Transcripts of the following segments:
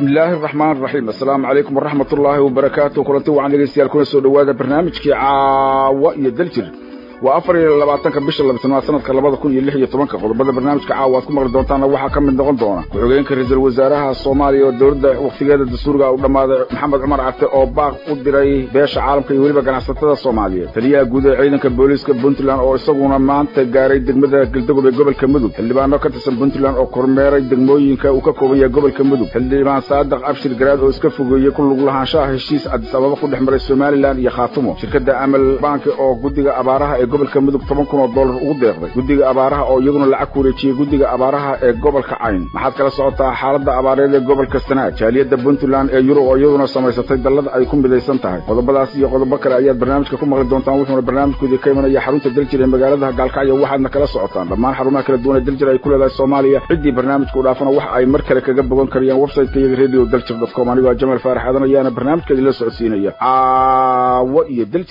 bismillaahi araxmaan araxiim assalaamu calaykum waraxmat ullaahi wabarakaatu kulanti wacan dhegeystayaal kuna soo dhowaada barnaamijkii caawa iyo daljir waa afar iyo labaatanka bisha labatanaad sanadka labada kun iyo lix iyo tobanka qodobada barnaamijka caawa aad ku maqli doontaana waxaa ka mid noqon doona ku-xigeenka ra-iisul wasaaraha soomaaliya oo dowladda wakhtigeeda dastuuriga u dhammaaday maxamed cumar carte oo baaq u diray beesha caalamka iyo weliba ganacsatada soomaaliyeed taliyaha guud ee ciidanka booliiska puntland oo isaguna maanta gaaray degmada galdogob ee gobolka mudug xildhibaano ka tirsan puntland oo kormeeray degmooyinka uu ka kooban yahay gobolka mudug xildhibaan saadaq abshir garaad oo iska fogeeyey ku lug lahaanshaha heshiis adis ababa ku dhex maray somalilan iyo khaatumo shirkadda amal banki oo guddiga abaaraha ee gobolka mudug toban kun oo dollar ugu deeqday guddiga abaaraha oo iyaguna lacag ku wareejiyey guddiga abaaraha ee gobolka cayn maxaad kala socotaa xaaladda abaareed ee gobolka sanaag jaaliyadda puntland ee yurub oo iyaduna samaysatay dallada ay ku midaysan tahay qodobadaas iyo qodobo kale ayaad barnaamijka ku maqli doontaan wuxuuna barnaamijkoodii ka imanaya xarunta daljir ee magaalada gaalkacyo waxaadna kala socotaan dhammaan xarumaha kala duwan ee daljir ay ku leedahay soomaaliya ciddii barnaamijka u dhaafana waxa ay mar kale kaga bogan karayaan website-ka iyaga radio daljir dot com anigoo jamaal faarax aadan ayaana barnaamijka idinla socodsiinaya caawo iyo daljir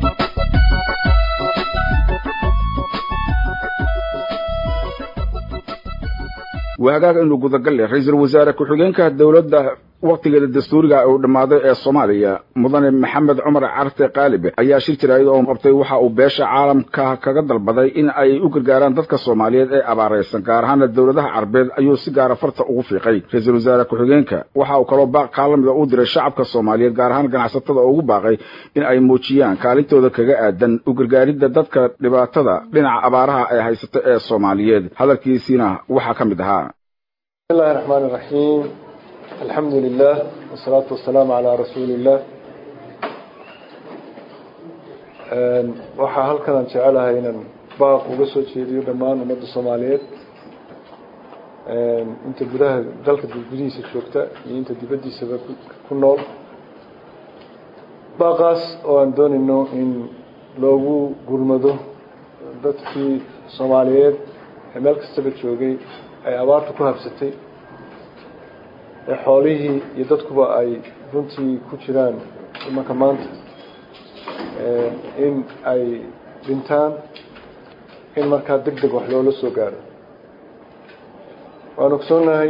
waa hagaag inuu gudagal leh ra-iisul wasaare ku-xigeenka dowladda wakhtigeeda dastuuriga uu dhammaaday ee soomaaliya mudane maxamed cumar carte qaalibe ayaa shir jiraayad oo qabtay waxa uu beesha caalamka kaga dalbaday in ay u gargaaraan dadka soomaaliyeed ee abaaraysan gaar ahaana dowladaha carbeed ayuu si gaara farta ugu fiiqay ra-iisul wasaare ku-xigeenka waxa uu kaloo baaq kaalamida u diray shacabka soomaaliyeed gaar ahaan ganacsatada oo ugu baaqay in ay muujiyaan kaalintooda kaga aadan u gargaaridda dadka dhibaatada dhinaca abaaraha ee haysata ee soomaaliyeed hadalkiisiina waxaa ka mid ahaa bismillahi raxmaani raxiim alxamdu lilah wasalaatu wasalaamu calaa rasuuli illah waxaa halkan aan jecelahay inaan baaq uga soo jeediyo dhammaan ummadda soomaaliyeed inta gudaha dalka gudihiisa joogta iyo inta dibaddiisaba ku nool baaqaas oo aan doonayno in loogu gurmado dadkii soomaaliyeed ee meel kastaba joogay ay abaartu ku habsatay ee xoolihii iyo dadkuba ay runtii ku jiraan imanka maanta in ay dhintaan in markaa deg deg wax loola soo gaaro waan ogsoonnahay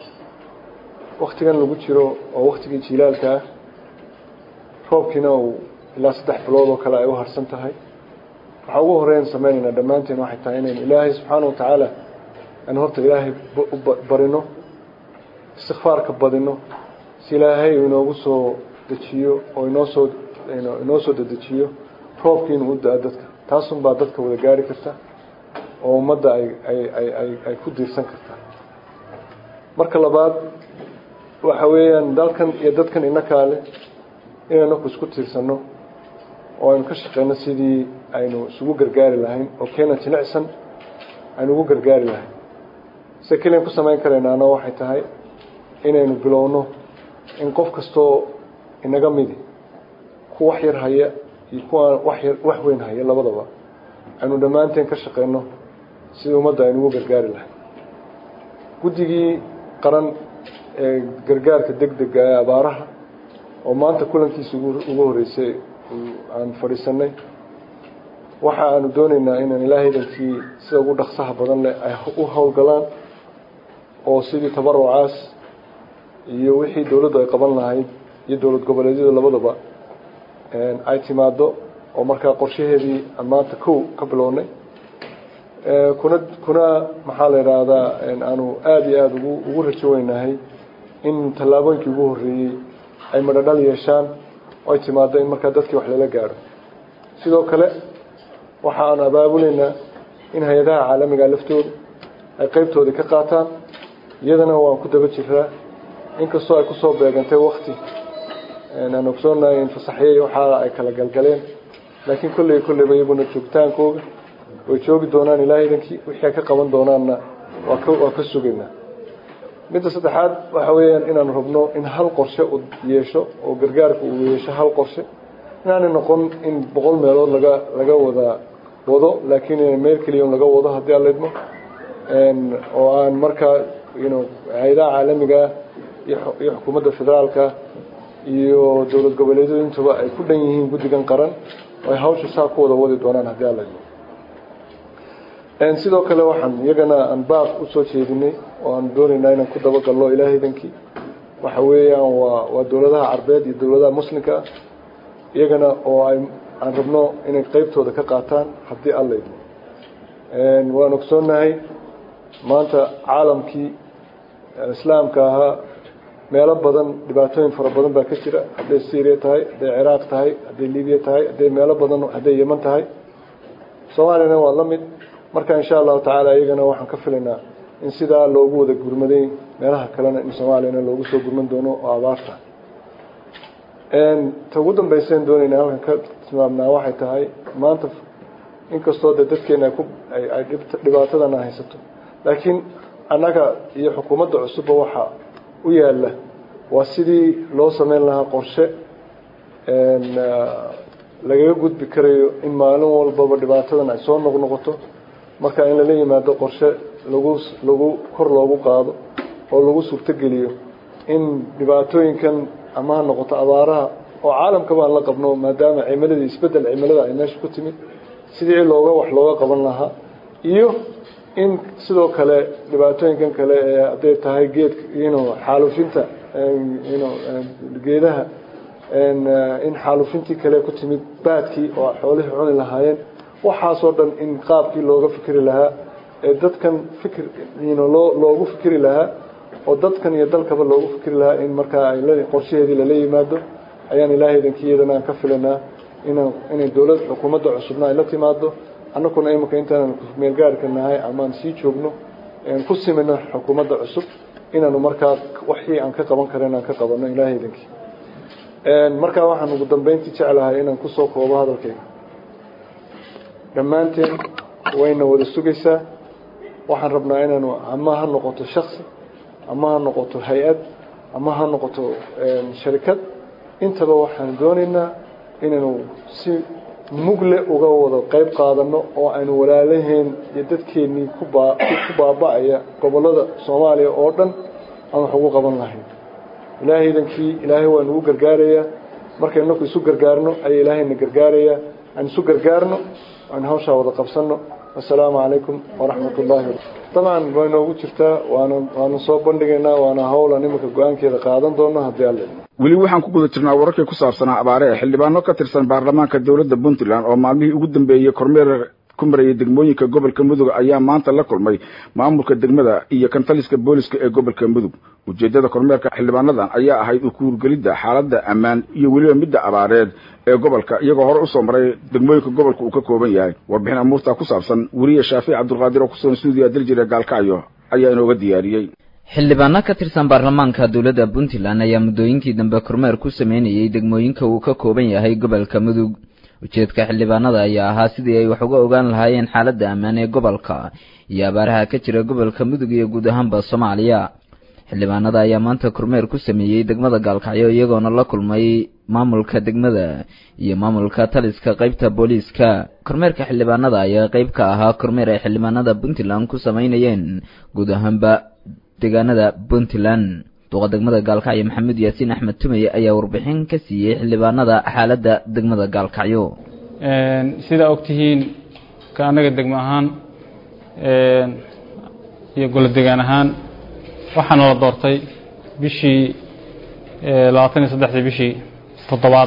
waktigan lagu jiro oo waktigii jiilaalka ah roobkiina uu ilaa saddex bilood oo kale ay u harsan tahay waxaa ugu horeyn sameynaynaa dhammaanteen waxay tahay inaynu ilaahay subxaana wa tacaala aan horta ilaahay u barino istikfaarka badino si ilaahay uu inoogu soo dejiyo oo inoo soo inoo soo dedejiyo roobkii inuu u da-o dadka taasunbaa dadka wada gaari karta oo ummadda ay ay ay ay ay ku diirsan karta marka labaad waxa weeyaan dalkan iyo dadkan inakaale inaynu ku isku tiirsano oo aynu ka shaqeyno sidii aynu isugu gargaari lahayn oo keena jilicsan aynu ugu gargaari lahayn se keliyan ku samayn karaynaana waxay tahay inaynu bilowno in qof kastoo inaga midi ku wax yar haya iyo kuwaan wax yar wax weyn haya labadaba aynu dhammaanteen ka shaqeyno sidii ummadda aynu ugu gargaari lahay guddigii qaran ee gargaarka deg dega ee abaaraha oo maanta kulankiisa ugu horreysay aan fadhiisanay waxa aanu dooneynaa inaan ilaahaydankii sida ugu dhaqsaha badan leh ay u howlgalaan oo sidii tabarucaas iyo wixii dowladdu ay qaban lahayd iyo dowlad goboleedyada labadaba ay timaado oo markaa qorshaheedii aan maanta kow ka bilownay kuna kuna maxaa la idhaahdaa aanu aada iyo aada ugu ugu rajo weynahay in tallaabooyinkii ugu horreeyey ay madhadhal yeeshaan oo ay timaado in markaa dadkii wax lala gaadho sidoo kale waxa aanu abaabuleynaa in hay-adaha caalamiga laftooda ay qeybtoodii ka qaataan iyadana waan ku daba jiraa inkastoo ay kusoo beegantay wakti aan ogsoonahay in fasaxyey waxaa ay kala galgaleen laakiin kolley kolleyba iyaguna joogitaankooga way joogi doonaan ilaahaydankii wixii ay ka qaban doonaanna waa ka waa ka sugaynaa midda saddexaad waxa weeyaan inaanu rabno in hal qorshe uu yeesho oo gargaarka uu yeesho hal qorshe inaanay noqon in boqol meelood laga laga wada wado laakiin meel keliya laga wado haddii aan leedmo oo aan markaa ino hay-adaha caalamiga iyo xukuumadda federaalka iyo dowlad goboleedyadu intuba ay ku dhan yihiin guddigan qaran oo ay hawsha saa ku wada wadi doonaan haddii aan leedmo sidoo kale waxaan iyagana aan baaq usoo jeedinay oo aan doonaynaa inaan ku dabagalno ilaahaydankii waxa weeyaan waa waa dowladaha carbeed iyo dowladaha muslimka ah iyagana oo ay aan rabno inay qeybtooda ka qaataan haddii alla idmo waan ogsoonnahay maanta caalamkii islaamka ahaa meelo badan dhibaatooyin fara badan baa ka jira hadday syriya tahay hadday ciraaq tahay hadday libiya tahay hadday meelo badan hadday yeman tahay soomaaliyana waa la mid marka insha allahu tacaala iyagana waxaan ka filaynaa in sidaa loogu wada gurmaday meelaha kalena in soomaaliyana loogu soo gurman doono oo abaarta ta ugu dambaysaen doonayna halkan ka tilmaamnaa waxay tahay maanta inkastoo dee dadkeena ku ay dhibaatadana haysato laakiin annaga iyo xukuumadda cusubba waxaa u yaalla waa sidii loo sameyn lahaa qorshe lagaga gudbi karayo in maalin walbaba dhibaatadan ay soo noqnoqoto marka in lala yimaado qorshe lagu lagu kor loogu qaado oo lagu suurtogeliyo in dhibaatooyinkan ama ha noqoto abaaraha oo caalamka baan la qabno maadaama cimiladii isbeddel cimilada ay meesha ku timid sidii looga wax looga qaban lahaa iyo in sidoo kale dhibaatooyinkan kale ee hadday tahay geedka ino xaalufinta ino geedaha in xaalufintii kale ku timid baadkii oo xoolihii cuni lahaayeen waxaasoo dhan in qaabkii looga fikri lahaa ee dadkan fikir ino loo loogu fikri lahaa oo dadkan iyo dalkaba loogu fikri lahaa in markaa ay qorshaheedii lala yimaado ayaan ilaahay idankiiyadana aan ka filanaa inaan inay dowlad xukuumadda cusubna ay la timaado annakuna iminka intaanan meelgaarhka nahay amaan sii joogno ku simino xukuumadda cusub inaanu markaa waxii aan ka qaban karen aan ka qabano ilaahay idankii markaa waxaan ugu dambeyntii jeclahay inaan kusoo koobo hadalkayga dhammaanteen wayna wada sugaysaa waxaan rabnaa inaanu ama ha noqoto shaksi ama ha noqoto hay-ad ama ha noqoto sharikad intaba waxaan doonaynaa inaynu si mugle uga wada qeyb qaadano oo aynu walaalaheen iyo dadkeennii kubaa ku baaba-aya gobollada soomaaliya oo dhan aan wax ugu qaban lahayn ilaahay idankii ilaahay waa nagu gargaarayaa markay naku isu gargaarno ayaa ilaahayna gargaarayaa aan isu gargaarno aan hawshaa wada qabsano assalaamu calaykum waraxmat ullaahi dabcan way noogu jirtaa waana waana soo bandhigaynaa waana howlan iminka go-aankeeda qaadan doono haddii alle weli waxaan ku guda jirnaa wararkii ku saabsanaa abaare ee xildhibaano ka tirsan baarlamaanka dowladda puntland oo maalmihii ugu dambeeyey kormeer ku marayay degmooyinka gobolka mudug ayaa maanta la kulmay maamulka degmada iyo kantaliska booliska ee gobolka mudug ujeeddada kormeerka xildhibaanadan ayaa ahayd u kuurgelidda xaaladda ammaan iyo weliba midda abaareed ee gobolka iyagoo hore usoo maray degmooyinka gobolka uu ka kooban yahay warbixin amuurtaa ku saabsan weriye shaafic cabdulqaadir oo kusugan stuudiya daljire gaalkacyo ayaa inooga diyaariyey xildhibaano ka tirsan baarlamaanka dowladda puntland ayaa muddooyinkii dambe kormeer ku sameynayay degmooyinka uu ka kooban yahay gobolka mudug ujeedka xildhibaanada ayaa ahaa sidii ay wax uga ogaan lahaayeen xaaladda ammaan ee gobolka iyo abaaraha ka jira gobolka mudug iyo guud ahaanba soomaaliya xildhibaanada ayaa maanta kormeer ku sameeyey degmada gaalkacyo iyagoona la kulmay maamulka degmada iyo maamulka taliska qeybta booliiska kormeerka xildhibaanada ayaa qeyb ka ahaa kormeer ay xildhibaanada puntland ku sameynayeen guud ahaanba deegaanada puntland duqa degmada gaalkacyo maxamuud yaasiin axmed tumey ayaa warbixin ka siiyey xildhibaanada xaaladda degmada gaalkacyo sidaa ogtihiin ka annaga degmo ahaan iyo golo degaan ahaan waxaana la doortay bishii labaatan iyo saddexdii bishii toddobaad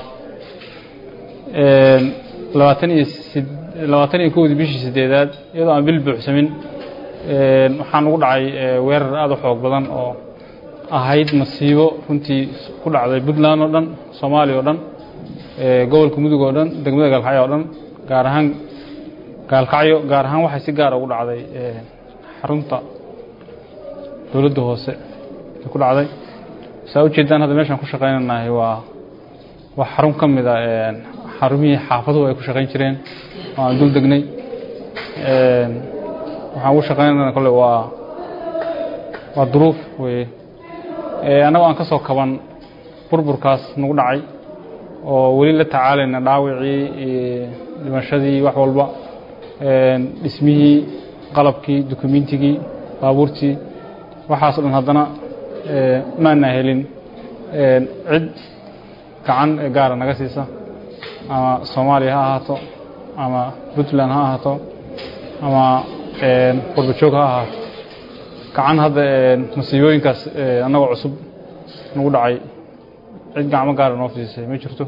labaatan iyo sid labaatan iyo kowdii bishii sideedaad iyadoo aan bil buuxsamin waxaan ugu dhacay weerar aada u xoog badan oo ahayd masiibo runtii ku dhacday puntland oo dhan soomaaliya oo dhan gobolka mudug oo dhan degmada gaalkacyo oo dhan gaar ahaan gaalkacyo gaar ahaan waxay si gaara ugu dhacday xarunta dowladda hoose ay ku dhacday saa ujeedaan hadda meeshaan ku shaqaynanahay waa waa xarun ka mid a xarumihii xaafaduhu ay ku shaqayn jireen oo aan dul degnay waxaan ugu shaqaynana kole waa waa duruuf weye annagoo aan ka soo kaban burburkaas nagu dhacay oo weli la tacaalayna dhaawicii iyo dhimashadii wax walba dhismihii qalabkii dukumentigii baabuurtii waxaas o dhan haddana maana helin cid gacan gaara naga siisa ama soomaaliya ha ahaato ama puntland ha ahaato ama qurbajoog ha ahaato gacan hadda masiibooyinkaas annagoo cusub nagu dhacay cid gacmo gaara noo fiisay ma jirto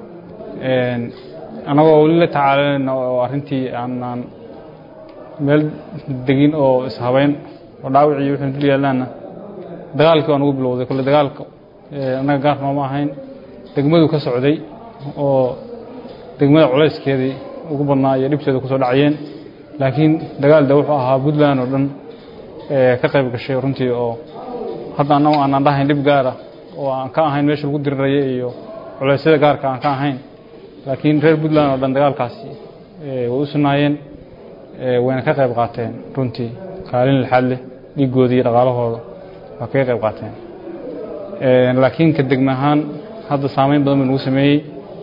annagoo weli la tacaalanayna oo arrintii aanaan meel degin oo ishabeyn oo dhaawicii wuxuuna dul yaallaana dagaalkii waa nagu bilowday kolle dagaalka annaga gaar nooma ahayn degmadu ka socday oo degmada culayskeedii ugu badnaa iyo dhibteeda kusoo dhacayeen laakiin dagaal de wuxuu ahaa puntland oo dhan ka qayb gashay runtii oo hadda annagu aanaan dhahayn dhib gaara oo aan ka ahayn meesha lagu diriraya iyo culeysyada gaarka aan ka ahayn laakiin reer puntland oo dhan dagaalkaasi way u sugnaayeen wayna ka qayb qaateen runtii kaalin lixaad leh dhiigoodii iyo dhaqaalahooda waa kaga qayb qaateen laakiin ka degme ahaan hadda saameyn badan bay nagu sameeyey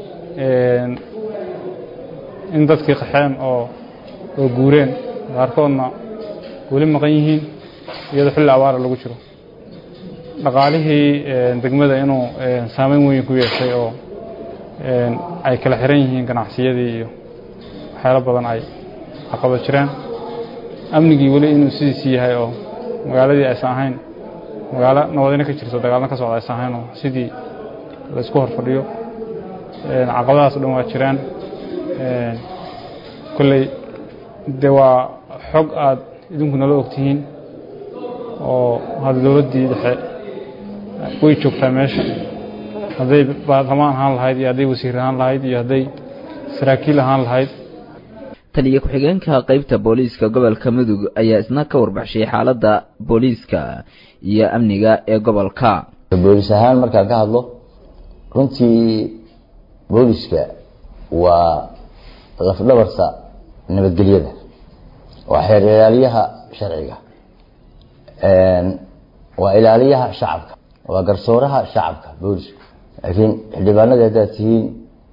in dadkii qaxeen oo oo guureen qaarkoodna weli maqan yihiin iyadoo xilli abaara lagu jiro dhaqaalihii degmada inuu saameyn weyn ku yeeshay oo ay kala xiran yihiin ganacsiyadii iyo waxyaalo badan ay caqabad jiraan amnigii weli inuu sidiisii yahay oo magaaladii aysan ahayn magaalo nabadina ka jirto dagaalna ka socda aysan ahayn oo sidii laysku hor fadhiyo caqabadahaas o dhan waa jiraan kolley de waa xog aad idinku nala ogtihiin oo hadda dowladdii dhexe way joogtaa meesha hadday baarlamaan ahaan lahayd iyo hadday wasiir ahaan lahayd iyo hadday saraakiil ahaan lahayd taliya ku-xigeenka qeybta booliiska gobolka mudug ayaa isna ka warbaxshay xaaladda booliiska iyo amniga ee gobolka booliis ahaan markaan ka hadlo runtii booliska waa lafdhabarta nabadgelyada waa xeer ilaaliyaha sharciga waa ilaaliyaha shacabka waa garsooraha shacabka boolisku laakiin xildhibaanada haddaad tihiin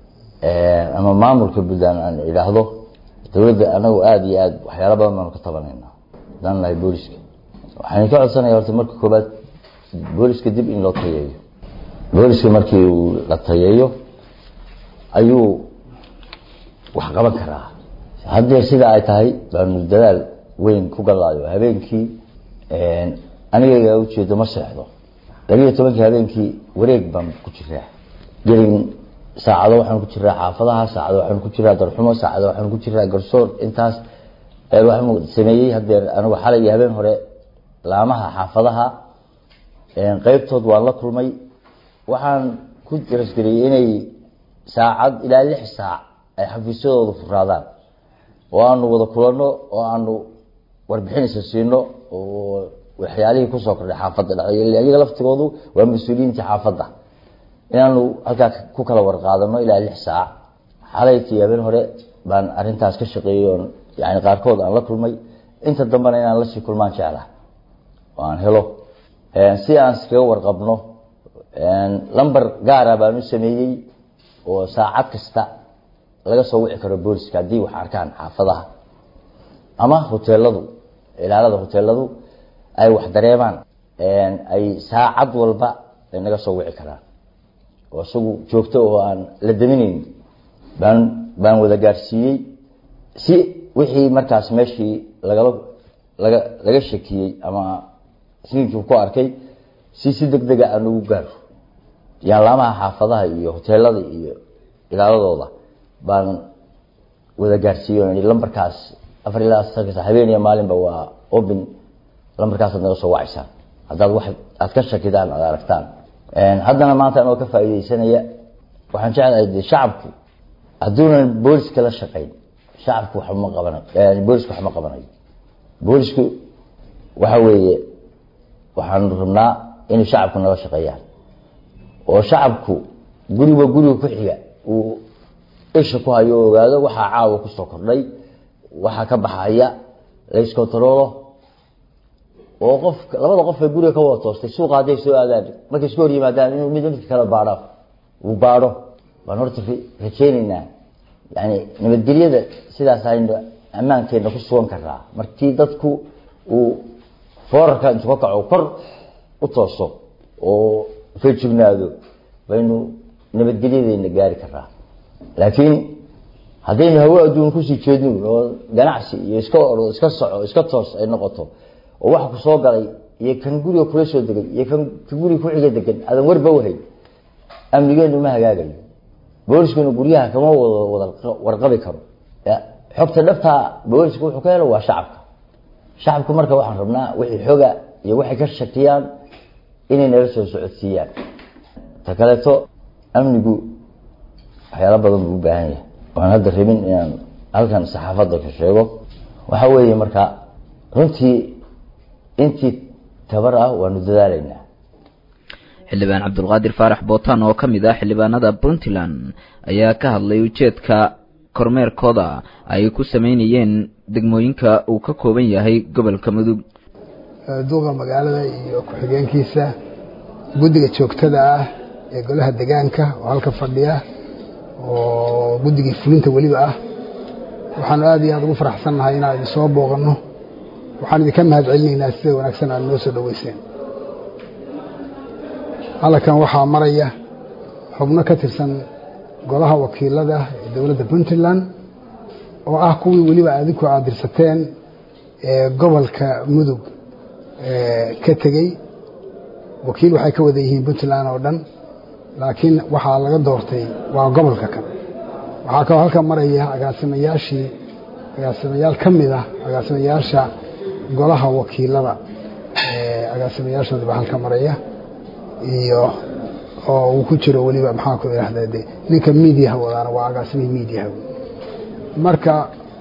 ama maamulka puntland aan idhaahdo dowladda anagu aada iyo aada waxyaala badan baanu ka tabanayna hadaan nahay booliska waxaan ka codsanaya horta marka koobaad booliska dib in loo tayeeyo booliska markii uu la tayeeyo ayuu wax qaban karaa haddee sida ay tahay baanu dadaal weyn ku galaayo habeenkii aniga ujeedo ma seexdo labiiyo tobankii habeenkii wareeg baan ku jiraa gelin saacado waxaan ku jiraa xaafadaha saacado waxaan ku jiraa darxumo saacado waxaan ku jiraa garsoor intaas waxaan sameeyey hadeer anigu xalay iyo habeen hore laamaha xaafadaha qeybtood waan la kulmay waxaan ku rasgeliyey inay saacad ilaa lix saac ay xafiisyadooda furaadaan oo aanu wada kulanno oo aanu warbixinaysa siino oo waxyaalihii kusoo kordhay xaafadda dhexdeeda iyaga laftigoodu waa mas-uuliyiintii xaafadda inaanu halkaa ku kala warqaadano ilaa lix saac xalaykii habeen hore baan arintaas ka shaqeeyey oon yani qaarkood aan la kulmay inta dambena inaan lasii kulmaan jecla oo aan helo si aan iskaga warqabno lamber gaara baan u sameeyey oo saacad kasta laga soo wici karo booliska haddii wax arkaan xaafadaha ama hoteeladu ilaalada hoteeladu ay wax dareemaan ay saacad walba ay naga soo wici karaan oo isagu joogto oo aan la daminayn baan baan wada gaarsiiyey si wixii markaas meeshii lagala laga laga shakiyey ama sinkii ku arkay si si deg dega aan ugu gaaro yaalaamaha xaafadaha iyo hoteelada iyo ilaaladooda baan wada gaarsiiyey lambarkaas afar ilaa sanka habeen iyo maalinba waa open lambarkaasaad naga soo wacaysaan haddaad wax aad ka shakidaan aad aragtaan haddana maanta anoo ka faa'iideysanaya waxaan jeclahay de shacabku hadduunan booliska la shaqayn shacabku waxma qabanayo boolisku waxma qabanayo boolisku waxa weeye waxaanu rabnaa inay shacabku nala shaqeeyaan oo shacabku guriba guriga ku xiga uu isha ku hayo o ogaado waxaa caawa kusoo kordhay waxaa ka baxaya layskontaroolo oo qof labada qof ee guriga ka wada toostay suuqa hadday soo aadaan markay isku hor yimaadaan inuu mid midka kala baadho uu baadho baan horta rajeyneynaa yani nabadgelyada sidaas aynu ammaankeena ku sugan karaa markii dadku uu foorarka intuu ka kaco kor u tooso oo feejignaado baynu nabadgelyadeena gaari karaa laakiin haddaynu hawo adduun kusii jeedno oo ganacsi iyo iska oro iska soco iska toos ay noqoto oo waxa ku soo galay iyo kan guriga kula soo degay iyo kan ka guriga kuxiga degan aadan warba wahay amnigeenu ma hagaagayo booliskuna guryaha kama wada wada warqabi karo xogta dhabtaa booliska wuxuu ka helo waa shacabka shacabku marka waxaan rabnaa wixii xoga iyo waxay ka shakiyaan inay nala soo socodsiiyaan ta kaleeto amnigu waxyaalo badan buu u baahan yahay waan hadda rabin inaan halkan saxaafadda ka sheego waxa weeye marka runtii intii tabar ah waanu dadaalaynaa xildhibaan cabdulqaadir faarax bootaan oo ka mid ah xildhibaanada puntland ayaa ka hadlay ujeedka kormeerkooda ay ku sameynayeen degmooyinka uu ka kooban yahay gobolka mudug duuqa magaalada iyo ku-xigeenkiisa guddiga joogtada ah ee golaha degaanka oo halka fadhiya oo guddigii fulinta weliba ah waxaanu aad iyo aad ugu faraxsannahay inaan idin soo booqanno waxaan idinka mahad celinaynaa sida wanaagsan aad noo soo dhoweyseen halkan waxaa maraya xubno ka tirsan golaha wakiilada ee dowladda puntland oo ah kuwii weliba adinku aad dirsateen ee gobolka mudug ka tegey wakiil waxay ka wada yihiin puntland oo dhan laakiin waxaa laga doortay waa gobolka kan waxaa kaloo halkan maraya agaasimayaashii agaasimayaal ka mid ah agaasimayaasha golaha wakiilada agaasimayaashooda baa halka maraya iyo oo uu ku jiro weliba maxaa ku idhahda de ninka miidiyaha wadaana waa agaasimihii miidiyaha marka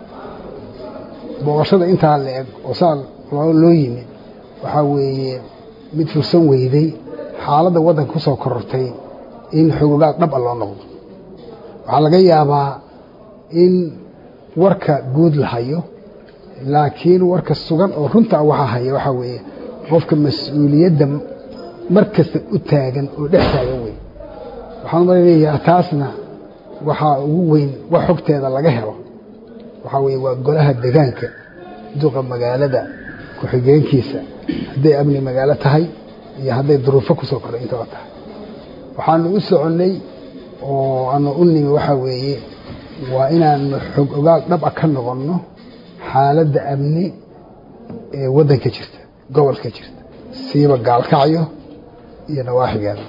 booqashada intaa la eg oo saa loo yimid waxaa weeye mid fursan weyday xaaladda waddanka ku soo korortay in xogogaal dhab a loo noqdo waxaa laga yaabaa in warka guud la hayo laakiin warka sugan oo runta waxaa haya waxaa weeye qofka mas-uuliyadda mar kasta u taagan oo dhex taagan wey waxaan umaleeyahaa taasna waxaa ugu weyn wax xogteeda laga helo waxaa weeye waa golaha degaanka duqa magaalada ku-xigeenkiisa hadday amni magaalo tahay iyo hadday duruufo kusoo koray intaba tahay waxaanu u soconnay oo aanu u nimi waxaa weeye waa inaanu xog ogaal dhaba ka noqonno xaaladda amni ee waddanka jirta gobolka jirta siiba gaalkacyo iyo nawaaxigeeda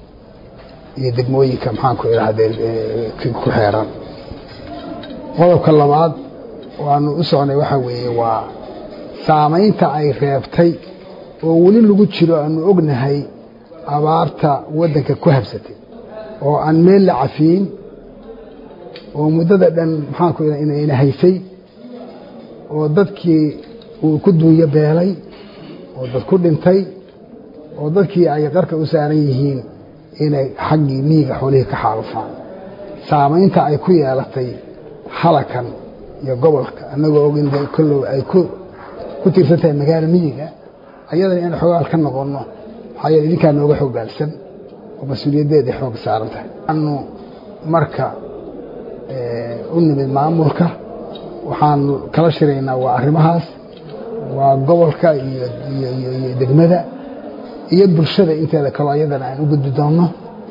iyo degmooyinka maxaanku idhahdee ku xeeran qodobka labaad oo aanu u socnay waxaa weeye waa saamaynta ay reebtay oo weli lagu jiro aanu ognahay abaarta waddanka ku habsatay oo aan meel la cafiyin oo muddada dhan maxaanku ina haysay oo dadkii uu ku duunyo beelay oo dad ku dhintay oo dadkii ay qarka u saaran yihiin inay xaggii miyiga xoolihii ka xaalufaan saamaynta ay ku yeelatay halakan iyo gobolka annagoo og in kollow ay ku tiirsan tahay magaalo miyiga ayadana inaan xoogaal ka noqonno maxaa yeele idinkaa nooga xoogaalsan oo mas-uuliyaddeeday xoog saaran tahay anu marka u nimid maamulka waxaan kala shiraynaa waa arrimahaas waa gobolka iyo iyo degmada iyo bulshada inteeda kaloo ayadana aan u gudbi doonno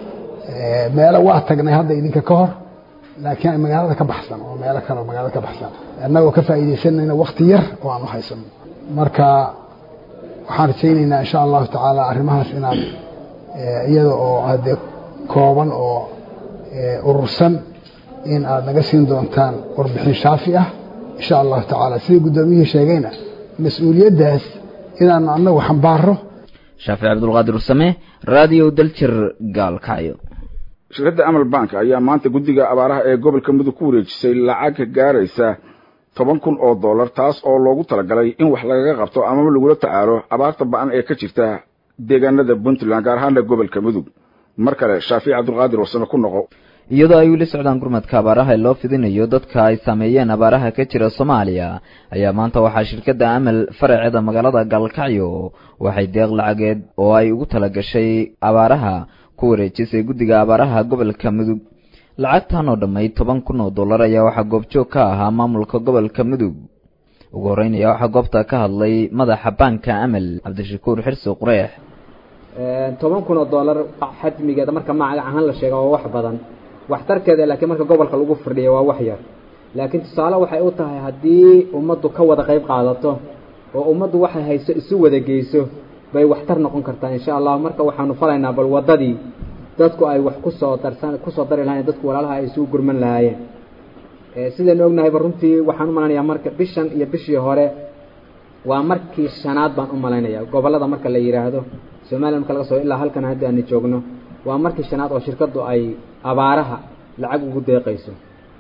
meelo waa tagnay hadda idinka ka hor laakiin magaalada ka baxsan oo meelo kale magaalada ka baxsan annagoo ka faa'iidaysanayna wakti yar oo aan u haysano marka waxaan rajaynaynaa insha allahu tacaala arrimahaas inaad iyada oo haddee kooban oo urursan in aad naga siin doontaan warbixin shaafi ah insha allahu tacaala sidai guddoomiyihii sheegayna mas-uuliyaddaas inaanu annagu xambaaro shaafic cabdulqaadir usame radio daljir gaalkacyo shirkadda amal bank ayaa maanta guddiga abaaraha ee gobolka mudug ku wareejisay lacag gaaraysa toban kun oo dollar taas oo loogu talagalay in wax lagaga qabto amaba lagula tacaalo abaarta ba-an ee ka jirta deegaanada puntland gaar ahaana gobolka mudug mar kale shaafic cabdulqaadir wasame ku noqo iyadoo ay weli socdaan gurmadka abaaraha ee loo fidinayo dadka ay saameeyeen abaaraha ka jira soomaaliya ayaa maanta waxaa shirkadda amal faraceeda magaalada gaalkacyo waxay deeq lacageed oo ay ugu talagashay abaaraha ku wareejisay guddiga abaaraha gobolka mudug lacagtan oo dhammayd toban kun oo dollar ayaa waxaa goobjoog ka ahaa maamulka gobolka mudug ugu horreyn ayaa waxaa goobta ka hadlay madaxa baanka amal cabdishakuur xirsi qureex toban kun oo dollar xajmigeeda marka magac ahaan la sheega waa wax badan waxtarkeeda laakiin marka gobolka lagu firdhiya waa wax yar laakiin tusaale waxay u tahay haddii ummaddu ka wada qayb qaadato oo ummaddu waxay hayso isu wada geyso bay waxtar noqon kartaa insha allah marka waxaanu falaynaa bal waddadii dadku ay wax kusoo darsan kusoo dari lahayen dadku walaalaha ay isugu gurman lahaayeen sidaynu ognahayba runtii waxaan u malaynayaa marka bishan iyo bishii hore waa markii shanaad baan u malaynaya gobollada marka la yidhaahdo somaliya marka laga soo ilaa halkan haddi aanu joogno waa markii shanaad oo shirkaddu ay abaaraha lacag ugu deeqayso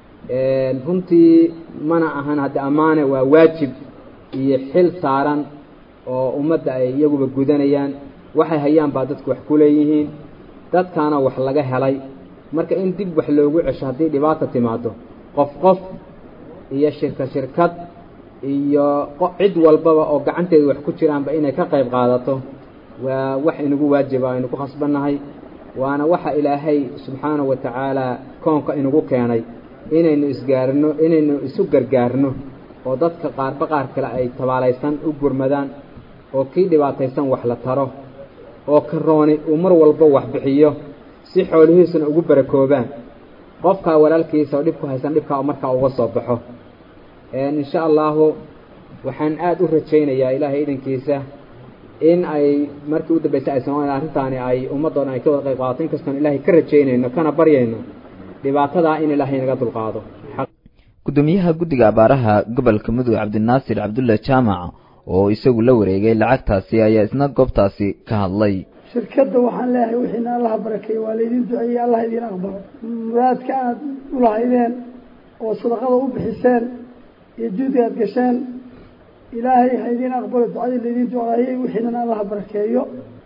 runtii mana ahan haddi ammaane waa waajib iyo xil saaran oo ummadda ay iyaguba gudanayaan waxay hayaan baa dadku wax ku leeyihiin dadkaana wax laga helay marka in dib wax loogu cesho haddii dhibaata timaado qof qof iyo shirka shirkad iyo cid walbaba oo gacanteeda wax ku jiraanba inay ka qayb qaadato waa wax inagu waajiba aynu ku khasbannahay waana waxa ilaahay subxaanahu wa tacaala koonka inagu keenay inaynu isgaarno inaynu isu gargaarno oo dadka qaarba qaar kale ay tabaalaysan u gurmadaan oo kii dhibaataysan wax la taro oo karooni uu mar walba wax bixiyo si xoolihiisuna ugu barakoobaan qofkaa walaalkiisa oo dhib ku haysan dhibkaa markaa uga soo baxo insha allahu waxaan aada u rajaynayaa ilaahay idankiisa in ay markii u dambaysay ay soomaliya arrintaani ay ummadoo dhan ay ka wada qayb qaadato inkastoon ilaahay ka rajaynayno kana baryayno dhibaatadaa in ilaahay naga dulqaado gudoomiyaha guddiga abaaraha gobolka mudug cabdinaasir cabdulla jaamac oo isagu la wareegay lacagtaasi ayaa isna goobtaasi ka hadlay shirkadda waxaan leeyahay wixiina allaha barakeeye waa laydin duceeyey allah idiin aqbalo muraadka aada u lahaydeen oo sadaqada u bixiseen iyo juhdiga aad gasheen ilaahay ha idiin aqbalo ducadii laydin duceeyey wixiinana allaha barakeeyo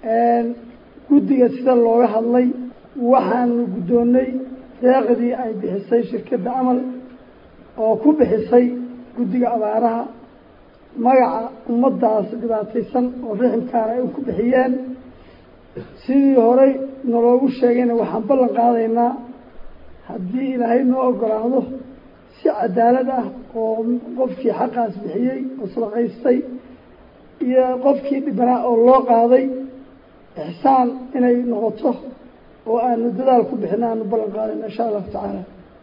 guddiga sida looga hadlay waxaanu guddoonnay deeqdii ay bixisay shirkadda camal oo ku bixisay guddiga abaaraha magaca ummaddaas dhibaataysan oo riximkaana ay ku bixiyeen sidii horey naloogu sheegayna waxaan ballan qaadaynaa haddii ilaahay noo ogolaado si cadaalad ah oo qofkii xaqaas bixiyey oo sadaqaystay iyo qofkii dhibanaa oo loo qaaday ixsaan inay noqoto oo aanu dadaal ku bixina aanu ballan qaadayna insha allahu tacaala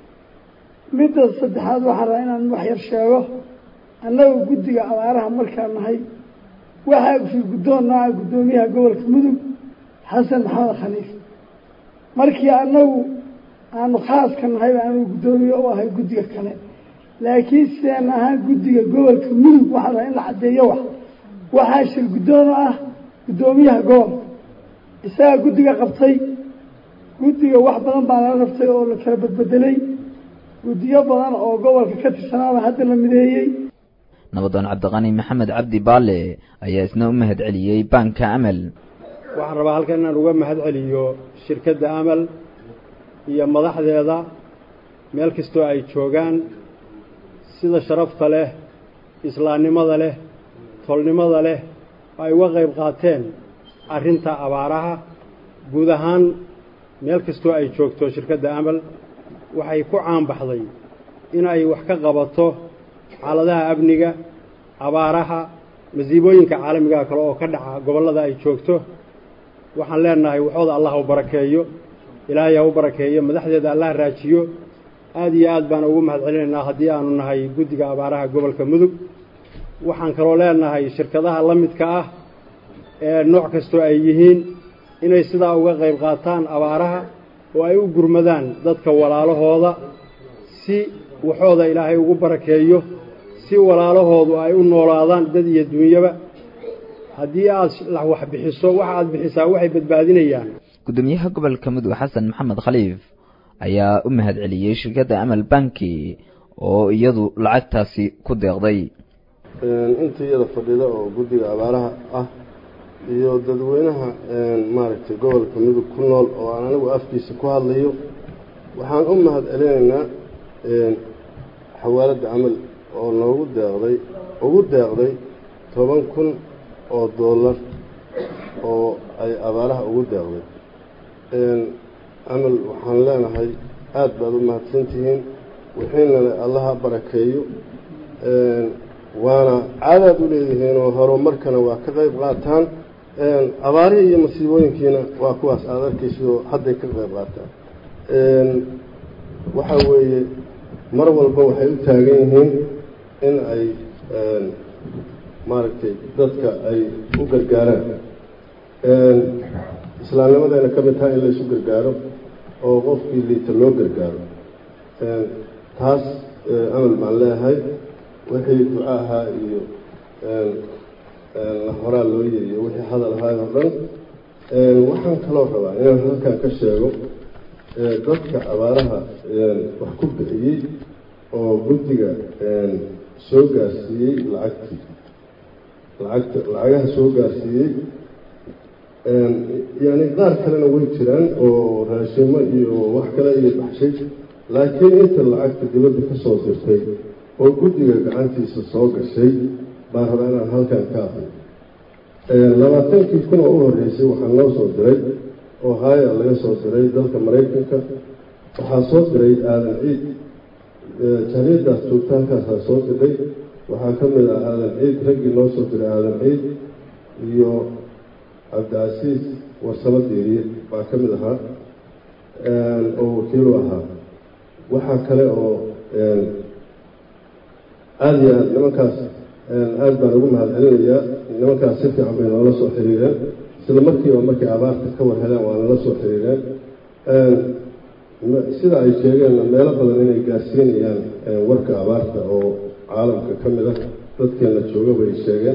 midda saddexaad waxaan rabaa inaan wax yar sheego annagu guddiga abaaraha markaan nahay waxaa fi guddoon nooca guddoomiyaha gobolka mudug xasan maxamed khaliif markii annagu aanu khaaska nahay aanu guddoomiye u ahay guddiga kale laakiin sideen ahaan guddiga gobolka mudug waxaa rabaa in la caddeeyo wax waxaa shir guddoon u ah guddoomiyaha gobolka isagaa guddiga qabtay guddiga wax badan baa lala rabtay oo la kala badbedelay guddiyo badan oo gobolka ka tirsanaaba hadda la mideeyey nabadoon cabdiqani maxamed cabdi baale ayaa isna u mahad celiyey baanka amal waxaan rabaa halkan inaan uga mahad celiyo shirkadda amal iyo madaxdeeda meel kastoo ay joogaan sida sharafta leh islaamnimada leh tolnimada leh oo ay uga qayb qaateen arrinta abaaraha guud ahaan meel kastoo ay joogto shirkadda amal waxay ku caanbaxday in ay wax ka qabato xaaladaha amniga abaaraha masiibooyinka caalamigaha kale oo ka dhaca gobollada ay joogto waxaan leenahay waxooda allah u barakeeyo ilaahay ha u barakeeyo madaxdeeda allah raajiyo aada iyo aad baan ugu mahad celinaynaa haddii aanu nahay guddiga abaaraha gobolka mudug waxaan kaloo leenahay shirkadaha la midka ah ee nooc kastoo ay yihiin inay sidaa uga qayb qaataan abaaraha oo ay u gurmadaan dadka walaalahooda si waxooda ilaahay ugu barakeeyo si walaalahoodu ay u noolaadaan dad iyo duunyaba haddii aad wax bixiso waxa aad bixisaa waxay badbaadinayaan gudoomiyaha gobolka mudug xasan maxamed khaliif ayaa u mahad celiyey shirkadda amal banki oo iyadu lacagtaasi ku deeqday intii iyada fadhida oo guddiga abaaraha ah iyo dadweynaha maaragtay gobolka mudug ku nool oo aan anigu afkiisa ku hadlayo waxaan u mahad celinaynaa xawaaladda camal oo noogu deeqday ugu deeqday toban kun oo dollar oo ay abaaraha ugu deeqday camal waxaan leenahay aada baad u mahadsantihiin wixiinale allaha barakeeyo waana caadaad u leedihiinoo horumarkana waa ka qayb qaataan abaarihii iyo masiibooyinkiina waa kuwaas aada arkaysidoo hadday ka qayb qaataan waxaa weeye mar walba waxay u taagan yihiin in ay maaragtay dadka ay u gargaaraan islaamnimadayna ka mid tahay in laysu gargaaro oo qofkii liita loo gargaaro taas amal baan leeyahay wixii duco ahaa iyo horaa loo yiriyo wixii hadal ahaay oo dhan waxaan kaloo rabaa inaan halkan ka sheego dadka abaaraha wax ku bixiyey oo guddiga soo gaarsiiyey lacagtii lacagta lacagaha soo gaarsiiyey yani qaar kalena way jiraan oo raashimo iyo wax kale iyo baxshay laakiin inta lacagta dibadda ka soo dirtay oo guddiga gacantiisa soo gashay baan rabaa inaan halkan ka aqriyo labaatankii kun oo u horreysay waxaa noo soo diray oo haaya laga soo diray dalka maraykanka waxaa soo diray aadan ciid jariidaas joogta halkaasaa soo diray waxaa ka mid ah aadan ciid raggii noo soo diray aadan ciid iyo cabdicasiis warsamo deeriye baa ka mid ahaa oo wakiilu ahaa waxaa kale oo aada iyo aad nimankaas aada baan ugu mahad celinayaa nimankaas si fiican bay noola soo xiriireen isla markiiba markay abaarta ka war heleen waa nala soo xiriireen sida ay sheegeenna meelo badan inay gaarsiinayaan warka abaarta oo caalamka ka mid ah dadkeena jooga bay sheegeen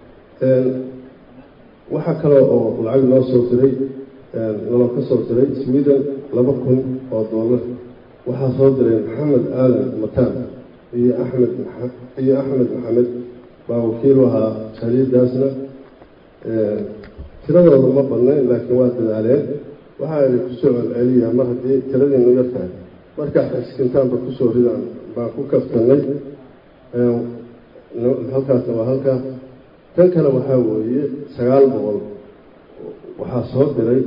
waxaa kale oo lacag noo soo diray naloo ka soo diray sweden laba kun oo dollar waxaa soo diray maxamed aadan mataan iyo axmed iyo axmed maxamed baa wakiilu ahaa jariidaasna tiradooda ma badnayn laakiin waa dadaaleen waxaa idin kusoo celceliyaa mar haddii tiradiinu yar tahay markaa xiskintaanba kusoo ridaan baan ku kaftanay halkaasna waa halkaa tan kale waxaa weeye sagaal boqol waxaa soo diray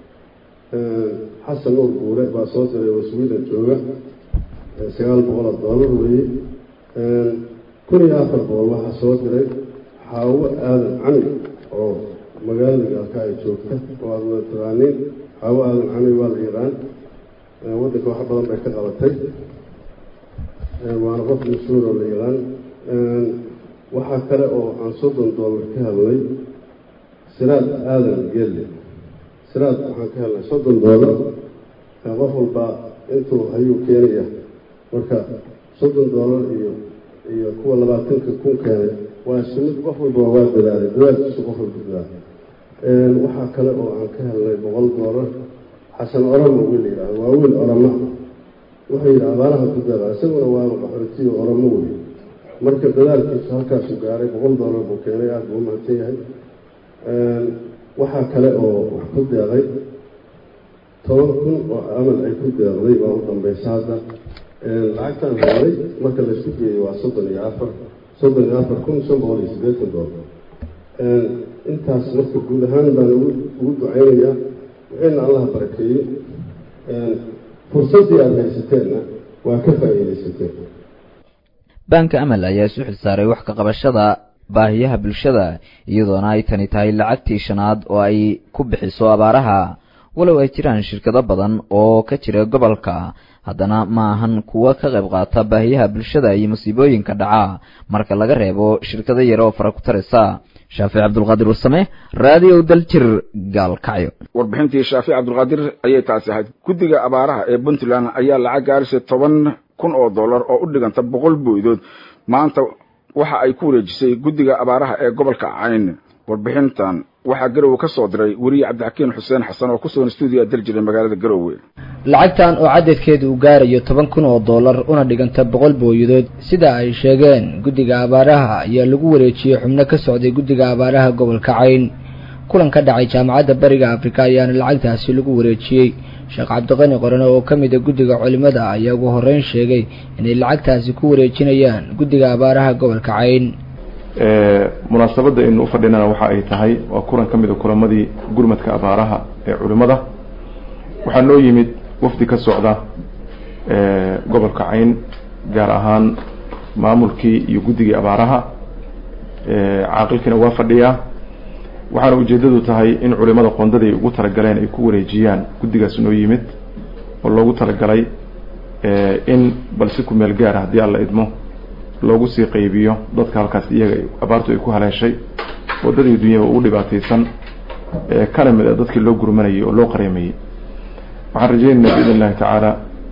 xasan nuur guure baa soo diray oo sweden jooga sagaal boqol oo dollar weeye kun iyo afar boqol waxaa soo diray xaawo aadan cami oo magaalada gaalka ay joogta oo aada wada taqaaniin xaawo aadan cami waa la yaqaan waddanka wax badan bay ka qabatay waana qof mashhuur oo la yaqaan waxaa kale oo aan soddon dollar ka helnay siraad aadan gelle siraad waxaan ka helnay soddon dollar qof walbaa intuu ayuu keenaya marka soddon dollar iyo iyo kuwa labaatanka kun keenay waa isku mid qof walba waa dadaalay dadaalkiisu qof walba dadaalay waxaa kale oo aan ka helnay boqol dollar xasan oramo wiil la yidhahdo waa wiil orama wuxuu yidhi abaaraha ku dadaala isaguna waaba qaxootiyo oramo wey marka dadaalkiisu halkaasu gaaray boqol dollar buu keenay aada buu mahadsan yahay waxaa kale oo wax ku deeqay toban kun oo amal ay ku deeqday baa u dambaysa hadda lacagtaan helnay marka laysku geeyo waa soddon iyo afar soddon iyo afar kun shan boqol iyo siddeetan dollar intaas marka guud ahaan baan ugu ugu ducaynayaa wixina allaha barakeeyo fursaddii aada haysateenna waa ka faa'iidaysateen baanka amal ayaa isu xilsaaray wax ka qabashada baahiyaha bulshada iyadoona ay tani tahay lacagtii shanaad oo ay ku bixiso abaaraha walow ay jiraan shirkado badan oo ka jira gobolka haddana ma ahan kuwo ka qayb qaata baahiyaha bulshada iyo musiibooyinka dhaca marka laga reebo shirkado yar oo fara ku taraysa shaafic cabdulqaadir wasame raadiyo daljir gaalkacyo warbixintii shaafic cabdulqaadir ayay taasi ahayd guddiga abaaraha ee puntland ayaa lacag gaarisa toban kun oo dollar oo u dhiganta boqol booydood maanta waxa ay ku wareejisay guddiga abaaraha ee gobolka cayn warbixintan waxaa garowe ka soo diray weriye cabdixakiin xuseen xasan oo ku sugan stuudiga daljira magaalada garowe lacagtan oo cadadkeedu uu gaarayo toban kun oo dollar una dhiganta boqol booyadood sida ay sheegeen guddiga abaaraha ayaa lagu wareejiyey xubno ka socday guddiga abaaraha gobolka cayn kulan ka dhacay jaamacadda bariga afrika ayaana lacagtaasi lagu wareejiyey sheekh cabdiqani qorane oo ka mid a guddiga culimada ayaa ugu horreyn sheegay inay lacagtaasi ku wareejinayaan guddiga abaaraha gobolka cayn munaasabadda aynu u fadhinana waxa ay tahay waa kulan ka mid a kulamadii gurmadka abaaraha ee culimmada waxaa noo yimid wafdi ka socda gobolka cayn gaar ahaan maamulkii iyo guddigii abaaraha caaqilkiina waa fadhiyaa waxaana ujeeddadu tahay in culimada qondaday ugu talagaleen ay ku wareejiyaan guddigaas noo yimid oo loogu talagalay in bal si ku meel gaara haddii alla idmo loogu sii qaybiyo dadka halkaas iyaga abaartu ay ku haleeshay waddadii dunyaba ugu dhibaataysan kana mid a dadkii loo gurmanayay oo loo qareemayey waxaan rajaynaynaa biidn illahi tacaala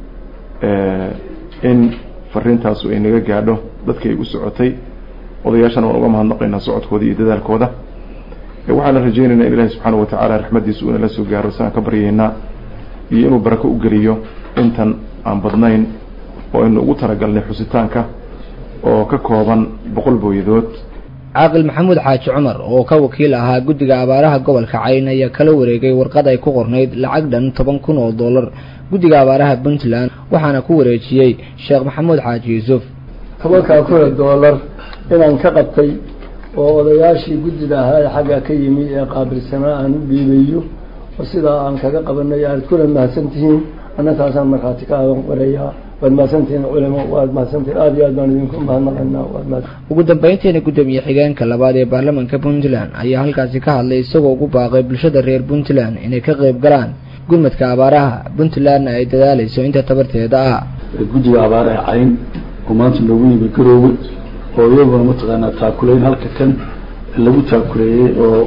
in fariintaasu ay naga gaadho dadkii ay u socotay odayaashana waan uga mahadnaqaynaa socodkooda iyo dadaalkooda waxaana rajaynaynaa in ilahi subxaana watacaala raxmadiisa uu nala soo gaaro saan ka baryaynaa iyo inuu barako u geliyo intan aan badnayn oo aynu ugu talagalnay xusitaanka oo ka kooban boqol booyadood caaqil maxamuud xaaji cumar oo ka wakiil ahaa guddiga abaaraha gobolka cayn ayaa kala wareegay warqad ay ku qornayd lacag dhan toban kun oo dollar guddiga abaaraha puntland waxaana ku wareejiyey sheekh maxamuud xaaji yuusuf tobankaa kuna dollar inaan ka qabtay oo odayaashii guddida ahaa ee xagga ka yimi ee qaabilsanaa aan u dhiibayo oo sidaa aan kaga qabanay aad kuna mahadsan tihiin annataasaan markhaati ka aadan qorayaa waad mahadsantihiin culimo waad mahadsantihiin aada iyo aad baan idinku mahadnaqaynaa waad mahad ugu dambeyntiina guddoomiye xigeenka labaad ee baarlamaanka puntland ayaa halkaasi ka hadlay isagoo ugu baaqay bulshada reer puntland inay ka qayb galaan gurmadka abaaraha puntlandna ay dadaalayso inta tabarteeda ah guddiga abaaraha cayn oo maanta noogu yimi garoowe oo iyaguna mataqaanaa taakuleyn halka kan lagu taakuleeyey oo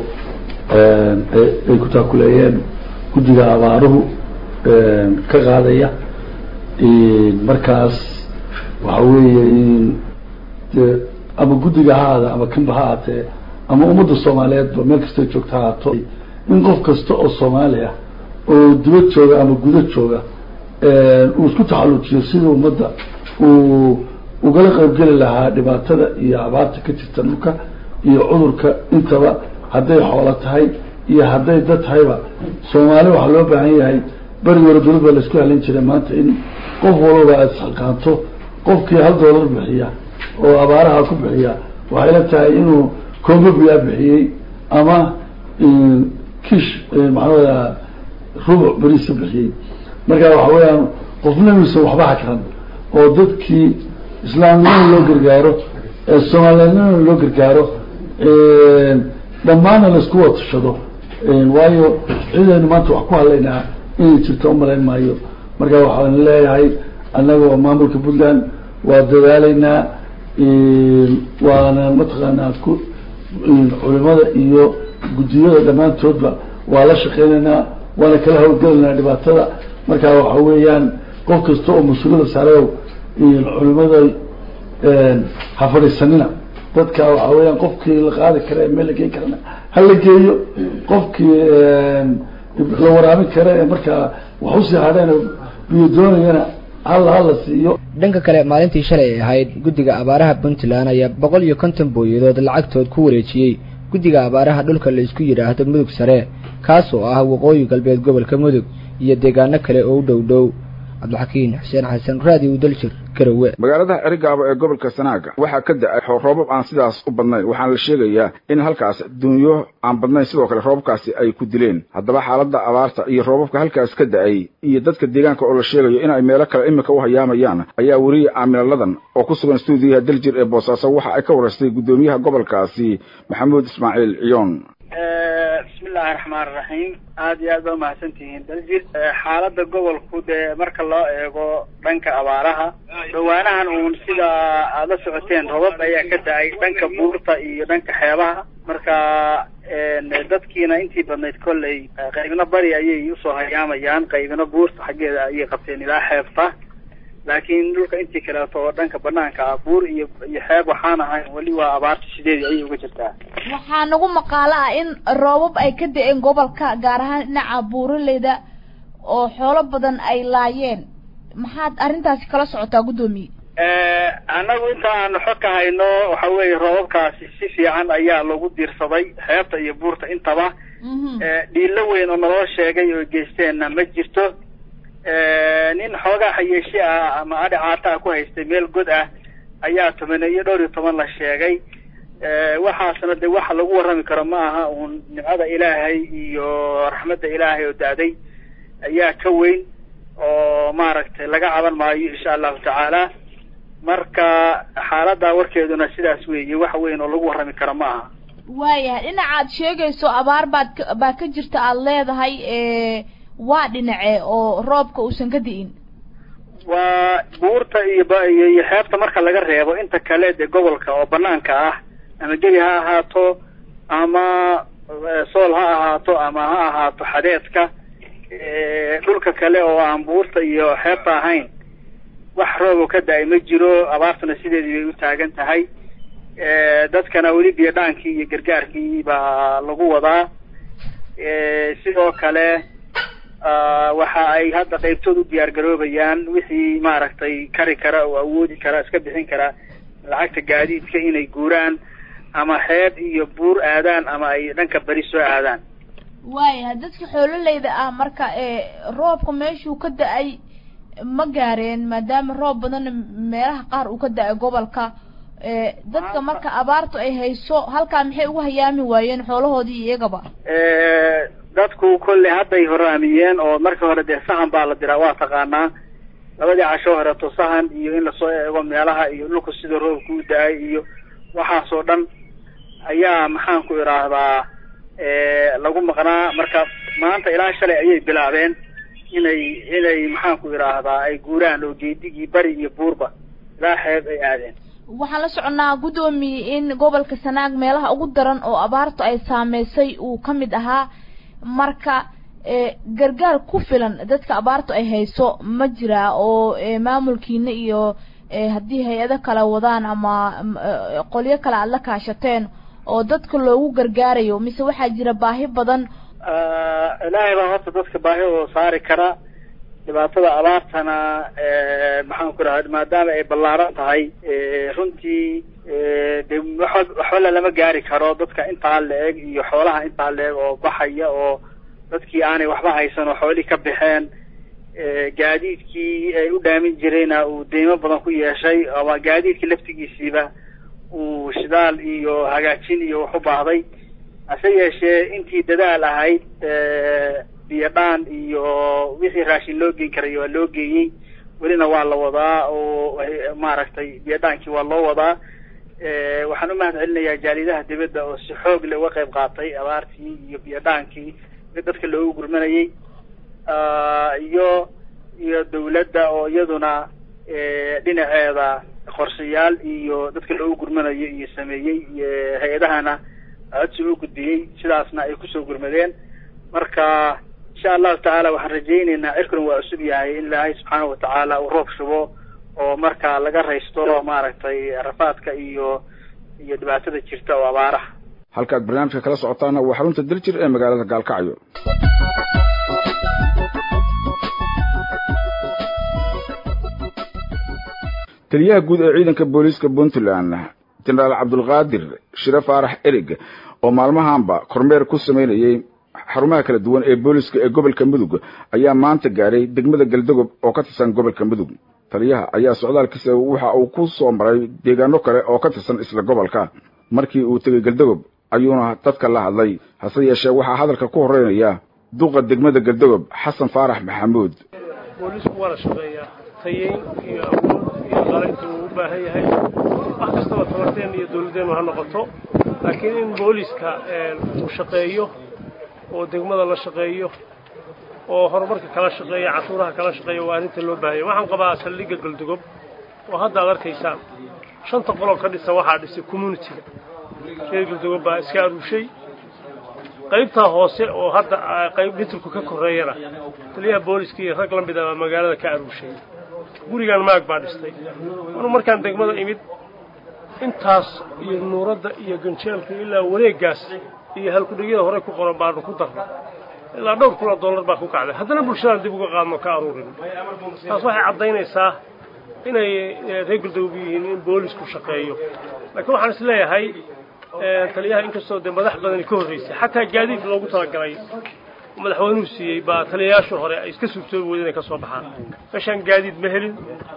ay ku taakuleeyeen guddiga abaaruhu ka qaadaya markaas waxa weeye de ama guddiga ha ahaada ama kanba ha ahaatee ama ummadda soomaaliyeedba meel kastay joogta ha haato in qof kasta oo soomaali ah oo dibad jooga ama guda jooga uu isku taxallujiyo sidii ummadda uu ugala qaybgeli lahaa dhibaatada iyo abaarta ka jirta dhulka iyo cudurka intaba hadday xoolo tahay iyo hadday dad tahayba soomaali waxaa loo baahan yahay beri hore dowlad baa laisku halin jiray maanta in qof walba aad isxilqaanto qofkii hal doolar bixiya oo abaaraha ku bixiya waxay la tahay inuu congobiya bixiyey ama kish maxaa rubuc beriisa bixiyey marka waxa weeyaan qofna inuusan waxba hakran oo dadkii islaamnimada loo gargaaro soomaaliyadnimada loo gargaaro dhammaanna laisku watashado waayo cidaynu maanta wax ku hadlaynaa inay jirto umalayn maayo marka waxaan leeyahay annaga oo maamulka puntland waa dadaalaynaa waana mataqaanaa ku culimada iyo guddiyada dhammaantoodba waa la shaqeynaynaa waana kala hawlgelaynaa dhibaatada marka waxa weeyaan qof kasta oo mas-uuliyada saareow culimada ha fadhiisanina dadka waxa weeyaan qofkii la qaadi kara ee meel la geyn karana ha la geeyo qofkii la waraabin kara ee markaa wax usii hadheen biyo doonayana halla hala siiyo dhanka kale maalintii shalay ay ahayd guddiga abaaraha puntland ayaa boqol iyo konton booyadood lacagtood ku wareejiyey guddiga abaaraha dhulka la isku yidhaahdo mudug sare kaas oo ah waqooyi galbeed gobolka mudug iyo deegaano kale oo u dhow dhow cabdixakiin xuseen xasan raadiw daljir garowe magaalada cerigaabo ee gobolka sanaaga waxaa ka da-ay roobab aan sidaas u badnayn waxaana la sheegayaa in halkaas dunyo aan badnayn sidoo kale roobabkaasi ay ku dileen haddaba xaaladda abaarta iyo roobabka halkaas ka da-ay iyo dadka deegaanka oo la sheegayo in ay meelo kale iminka u hayaamayaan ayaa weriye aamilalladan oo ku sugan stuudiyaha daljir ee boosaaso waxa ay ka waraystay guddoomiyaha gobolkaasi maxamuud ismaaciil ciyoon bismillahi raxmaan raxiim aada iyo aad baa umahadsan tihiin daljir xaaladda gobolku dee marka loo eego dhanka abaaraha dhawaanahan uun sida aada la socoteen robab ayaa ka da-ay dhanka buurta iyo dhanka xeebaha marka dadkiina intii badnayd kolley qaybna bari ayay usoo hayaamayaan qaybna buurta xaggeeda ayay qabteen ilaa xeebta laakiin dhulka intii kaleeto oo dhanka banaanka ah buur iyo iyo xeeb waxaan ahay weli waa abaarta sideedii ayay uga jirtaa waxaa nagu maqaalo ah in roobab ay ka da-een gobolka gaar ahaan dhinaca buuraleyda oo xoolo badan ay laayeen maxaad arrintaasi kala socotaa guddoomiye annagu inta aanu xog ka hayno waxa weeye roobabkaasi si fiican ayaa lagu diirsaday xeebta iyo buurta intaba dhiilo weyn oo naloo sheegay oo geysteenna ma jirto nin xoogaa xayeeshi ah ama adhi caata ah ku haystay meel god ah ayaa toban iyo dhowr iyo toban la sheegay waxaasna de waxa lagu warrami karo ma aha uun nimcada ilaahay iyo raxmadda ilaahay oo da-day ayaa ka weyn oo maaragtay laga caban maayo insha allahu tacaala marka xaaladda warkeeduna sidaas weeye wax weyn oo lagu warrami karo ma aha waayahay dhinacaad sheegayso abaar baad ka baa ka jirta aada leedahay waa dhinace oo roobka uusan ka di'in waa buurta iyo ba iyo iyo xeebta marka laga reebo inta kale dee gobolka oo banaanka ah ama gebi ha ahaato ama sool ha ahaato ama ha ahaato xadeedka dhulka kale oo aan buurta iyo xeebta ahayn wax roobo ka da-ay ma jiro abaartuna sideedii bay u taagan tahay dadkana weli biyodhaankii iyo gargaarkii baa lagu wadaa sidoo kale waxa ay hadda qaybtood u diyaar garoobayaan wixii maaragtay kari kara oo awoodi kara iska bixin kara lacagta gaadiidka inay guuraan ama xeeb iyo buur aadaan ama ay dhanka beri soo aadaan waaya dadka xoololeyda ah marka roobka meeshuu ka da-ay ma gaareen maadaama roob badanna meelaha qaar uu ka da-ay gobolka dadka marka abaartu ay hayso halkaa maxay ugu hayaami waayeen xoolahoodii iyagaba dadku kolley hadday horaamiyeen oo markii hore dee sahan baa la diraa waa taqaanaa labadii casho horeeto sahan iyo in lasoo eego meelaha iyo dhulku sida roobka u da-ay iyo waxaasoo dhan ayaa maxaan ku idhaahdaa lagu maqnaa marka maanta ilaa shalay ayay bilaabeen inay inay maxaan ku idhaahdaa ay guuraan oo geedigii bari iyo buurba ilaa xeeb ay aadeen waxaan la soconaa guddoomiye in gobolka sanaag meelaha ugu daran oo abaartu ay saameysay uu ka mid ahaa marka gargaar ku filan dadka abaartu ay hayso ma jiraa oo maamulkiina iyo haddii hay-ado kale wadaan ama qolyo kale aada la kaashateen oo dadka loogu gargaarayo mise waxaa jira baahi badan ilaahay baa horta dadka baahi oo saari kara dhibaatada abaartana maxaan ku dhaha maadaama ay ballaaran tahay runtii de waxba waxba lama gaari karo dadka intaa la-eg iyo xoolaha intaa la-eg oo baxaya oo dadkii aanay waxba haysan oo xoolihii ka baxeen gaadiidkii ay u dhaamin jirayna uu deymo badan ku yeeshay ama gaadiidkii laftigiisiiba uu shidaal iyo hagaajin iyo wax u baahday hase yeeshee intii dadaal ahayd biyo dhaan iyo wixii raashin loo geyn karay waa loo geeyey welina waa la wadaa oo maaragtay biyo dhaankii waa loo wadaa waxaan u mahad celinayaa jaalidaha dibadda oo si xoog leh uga qayb qaatay abaartii iyo biyo dhaankii dadka loogu gurmanayay iyo iyo dawladda oo iyaduna dhinaceeda qorshayaal iyo dadka loogu gurmanayo iyo sameeyey hay-adahana codsi u gudbiyey sidaasna ay kusoo gurmadeen marka insha allahu tacaala waxaan rajayneynaa cirkuna waa cusub yahay in ilaahay subxaana watacaala uu roob shubo oo marka laga raysto maaragtay rafaadka iyo iyo dhibaatada jirta oo abaaraha halkaad barnaamijka kala socotaana waa xarunta daljir ee magaalada gaalkacyo taliyaha guud ee ciidanka booliiska puntland jenaraal cabdulqaadir shire faarax erig oo maalmahanba kormeer ku samaynayey xarumaha kala duwan ee booliiska ee gobolka mudug ayaa maanta gaaray degmada galdogob oo ka tirsan gobolka mudug taliyaha ayaa socdaalkiisa waxa uu ku soo maray deegaano kale oo ka tirsan isla gobolka markii uu tegey galdogob ayuuna dadka la hadlay hase yeeshee waxaa hadalka ku horeynaya duqa degmada galdogob xasan faarax maxamuud boolisku waa la shaqeeyaa tayeyn iyo awood iyo qalinta uu u baahan yahay wax kastaba tabarteen iyo dawladdeenu ha noqoto laakiin in booliska uu shaqeeyo oo degmada la shaqeeyo oo horumarka kala shaqeeya cashuuraha kala shaqeeya waa arrinta loo baahanya waxaan qabaa saldhigga galdugob oo hadda ad arkaysaan shanta qoloo ka dhisan waxaa dhisay communitiga reer galdugob baa iska aruushay qaybtaa hoose oo hadda qayb mitirku ka korreeyana taliyaha booliska iyo rag la mid a magaalada ka aruushay gurigan maag baa dhistay anuu markaan degmada imid intaas iyo nuuradda iyo ganjeelka ilaa wareeggaas iyo halkudhigyada hore ku qoran baanu ku darnay ilaa dhowr kun oo dollar baa ku kacday haddana bulshadaan dib uga qaadno ka aruurin taas waxay caddaynaysaa inay reer galdogob yihiin in boolisku shaqeeyo laakiin waxaan is leeyahay taliyaha inkastoo dee madax badani ka horreysay xataa gaadiid loogu talagalay madaxweynuhu siiyey baa taliyayaashu hore ay iska suurtoobi weyda inay ka soo baxaan meeshaan gaadiid ma helin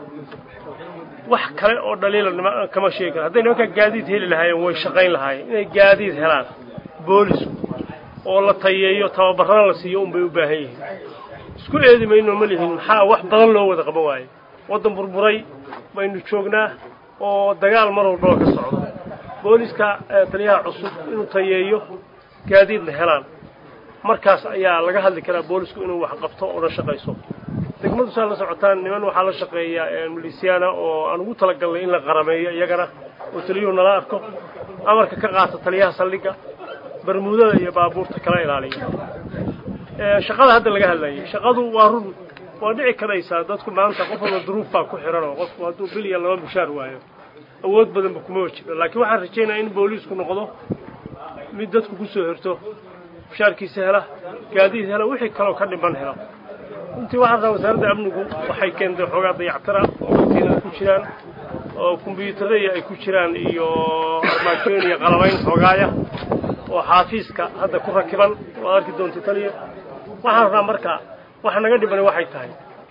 wax kale oo dhaliila kama sheegi kara hadday nimankaa gaadiid heli lahaayeen way shaqayn lahaayeen inay gaadiid helaan boolisku oo la tayeeyo tababarana la siiyo unbay u baahan yihiin isku eedi mayno ma lihin maxaa wax badan loo wada qaban waaye waddan burburay baynu joognaa oo dagaal mar walbaba ka socdo booliska taliyaha cusub inuu tayeeyo gaadiidna helaan markaas ayaa laga hadli karaa boolisku inuu wax qabto oo la shaqayso degmadu saa la socotaan niman waxaa la shaqeeya milisiyaana oo aan ugu talagalnay in la qarameeyo iyagana oo taliyuhu nala arko amarka ka qaata taliyaha saldhigga barmuudada iyo baabuurta kala ilaaliya shaqada hadda laga hadlayay shaqadu waa run waa dhici karaysaa dadku maanta qof walba duruuf baa ku xiran oo qofku hadduu bil iyo laba mushaar waayo awood badanba kuma wajiro laakiin waxaan rajaynaya in booliisku noqdo mid dadku kusoo hirto mushaarkiisa hela gaadiid hela wixii kaloo ka dhiman hela runtii waxaan rabaa wasaaradda amnigu waxay keentay xoogaa dayactara oo dadkiina ku jiraan oo kombyuutarada ay ku jiraan iyo armaajooyin iyo qalabayn xoogaaya oo xaafiiska hadda ku rakiban waad arki doonta taliya waxaan rabaa marka waxa naga dhibani waxay tahay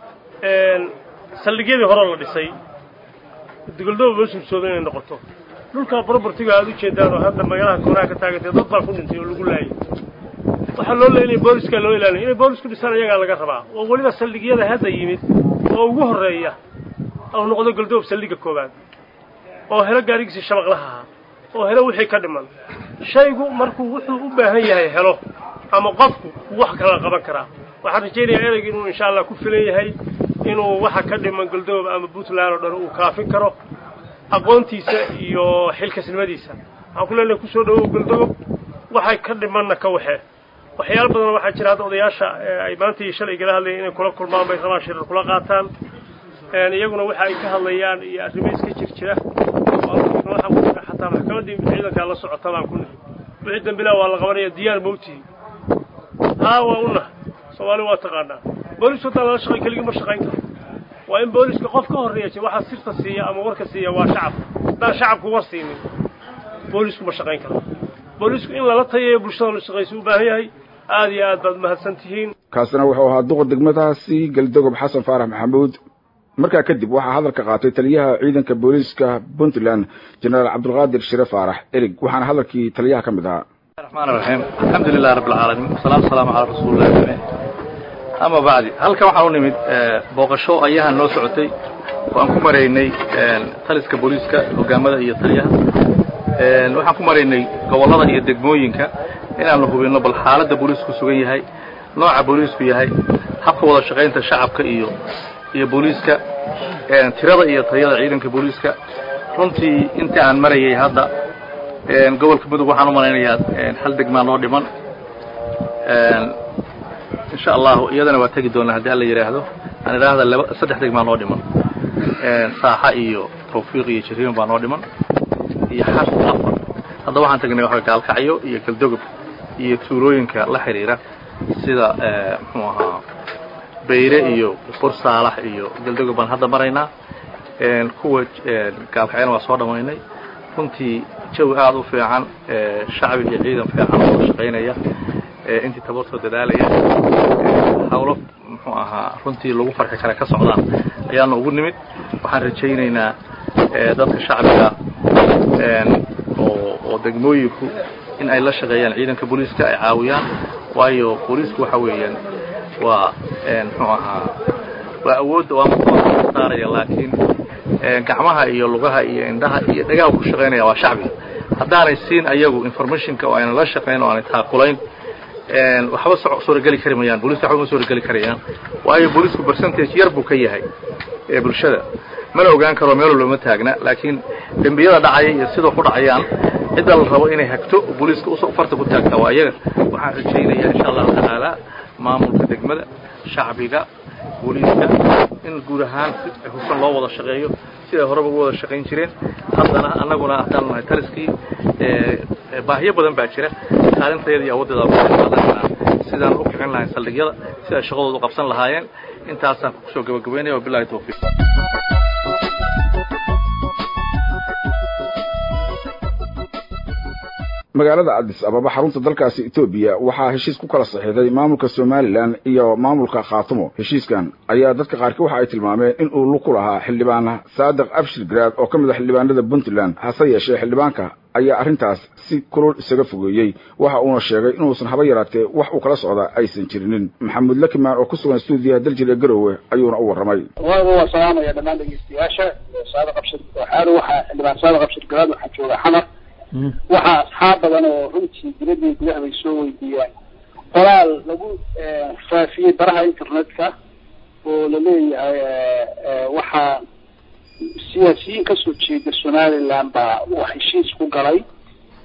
saldhigyadii hore la dhisay dugoldooba loo sugsooda inay noqoto dhulka propertiga aad u jeedaan oo hadda magaalaha koonaha ka taagantay dad baa ku dhintay oo lagu laayay waxaa loo leeyahay booliska loo ilaalinay inay boolisku dhisaan iyagaa laga rabaa oo weliba saldhigyada hadda yimid oo ugu horreeya oo noqdo goldoob saldhigga koowaad oo helo gaarigiisii shabaqlaha ahaa oo helo wixii ka dhiman shaygu markuu wuxuu u baahan yahay helo ama qofku wax kala qaban karaa waxaan rajaynayaa ereyga inuu insha allah ku filan yahay inuu waxa ka dhiman goldoob ama puntland oo dhan uu kaafin karo aqoontiisa iyo xilkasnimadiisa waxaan ku leenahay kusoo dhawow goldoob waxay ka dhimanna ka waxe waxyaalo badan waxaa jira hadda odayaasha ay maanta iyo shalay gala hadlayeen inay kula kulmaan bay rabaan shirar kula qaataan iyaguna waxa ay ka hadlayaan iyo arrimo iska jir jira waxaan ku jira xataa maxkamaddii ciidankaa la socota baan ku nihi wixii dambilaa waa la qabanaya diyaar mawtihi haa waa una soomaali waa taqaanaa boolisku haddaan lala shaqay keligii ma shaqayn karo waa in booliska qof ka horreeya waxaa sirta siiya ama warka siiya waa shacabka haddaan shacabku war siinin boolisku ma shaqayn karo boolisku in lala tayayo bulshada la shaqaysa u baahan yahay aada iyo aad baad mahadsan tihiin kaasina wuxuu ahaa duqa degmadaasi galdogob xasan faarax maxamuud markaa kadib waxaa hadalka qaatay taliyaha ciidanka booliiska puntland jenaraal cabdulqaadir shire faarax erig waxaana hadalkii taliyaha ka mid ahaa الرحمن الرحيم الحمد لله رب العالمين والصلاة والسلام على رسول الله جميع أما بعد halkan waxaan u nimid booqasho ayahan noo socotay oo aan ku maraynay taliska booliiska hogaamada iyo taliyaha waxaan ku maraynay gobollada iyo degmooyinka inaanu hubinno bal xaaladda booliisku sugan yahay nooca booliisku yahay habka wada shaqaynta shacabka iyo iyo booliiska tirada iyo tayada ciidanka booliiska runtii intii aan marayay hadda gobolka mudug waxaan u malaynayaa hal degmaa noo dhiman insha allahu iyadana waa tegi doonaa haddii alla yidhaahdo aan idhaahda laba saddex degmaa noo dhiman saaxa iyo tawfiiq iyo jariiman baa noo dhiman iyo xas afar hadda waxaan tagnay waxa gaalkacyo iyo galdogob iyo tuulooyinka la xidhiira sida muxuu ahaa bayre iyo bursaalax iyo galdogob baan hadda maraynaa kuwa gaalkacyana waa soo dhammaynay runtii jawi aada u fiican shacbi iyo ciidan fiican oo shaqaynaya intii tabartoo dadaalaya hawlo muxuu ahaa runtii lagu farxi kara ka socdaan ayaana ugu nimid waxaan rajaynaynaa dadka shacbiga oo oo degmooyinku in ay la shaqeeyaan ciidanka booliiska ay caawiyaan waayo booliisku waxa weeyaan waa muxuu ahaa waa awoodda waa marka saaraya laakiin gacmaha iyo lugaha iyo indhaha iyo dhagaha ku shaqaynaya waa shacbiga haddaanay siin ayagu informationka oo ayna la shaqayn oo aanay taakulayn waxba suurageli kari mayaan booliska waxba ma suurageli karayaan waayo boolisku percentage yar buu ka yahay ee bulshada mana ogaan karo meel looma taagna laakiin dembiyada dhacaya iyo sidoo ku dhacayaan cidda la rabo inay hagto booliiska farta ku taagtaa waa iyaga waxaan rajaynayaa insha allahu tacaala maamulka degmada shacbiga booliiska in guud ahaan si hufan loo wada shaqeeyo siday horeba ugu wada shaqayn jireen haddana annaguna haddaan nahay taliskii baahiyo badan baa jira kaalintayada iyo awooddeeda sidaan u kicin lahayn saldhigyada si ay shaqadooda u qabsan lahaayeen intaasaan kusoo gabagabeynaya wabilahi tawfiiq magaalada cadis ababa xarunta dalkaasi etoobiya waxaa heshiis ku kala saxiixday maamulka somalilan iyo maamulka khaatumo heshiiskan ayaa dadka qaarkii waxa ay tilmaameen in uu lug ku lahaa xildhibaan saadiq abshir garaad oo ka mid a xildhibaanada puntland hase yeeshee xildhibaanka ayaa arrintaas si kulul isaga fogeeyey waxa uuna sheegay inuusan haba yaraatee wax uu kala socda aysan jirinin maxamuud lakimaan oo ku sugan stuudiyaha daljir ee garowe ayuuna u warramay waa salaamaya dhammaan dhegeystayaasha saadiq abshir waxaanu waxaa xildhibaan saadiq abshir garaad waxaa jooga xamar waxaa asxaab badan oo runtii diladii gudaha bay soo weydiiyaan qoraal lagu faafiyey baraha internetka oo laleeyahay waxaa siyaasiyiin kasoo jeeda somaliland baa uu heshiis ku galay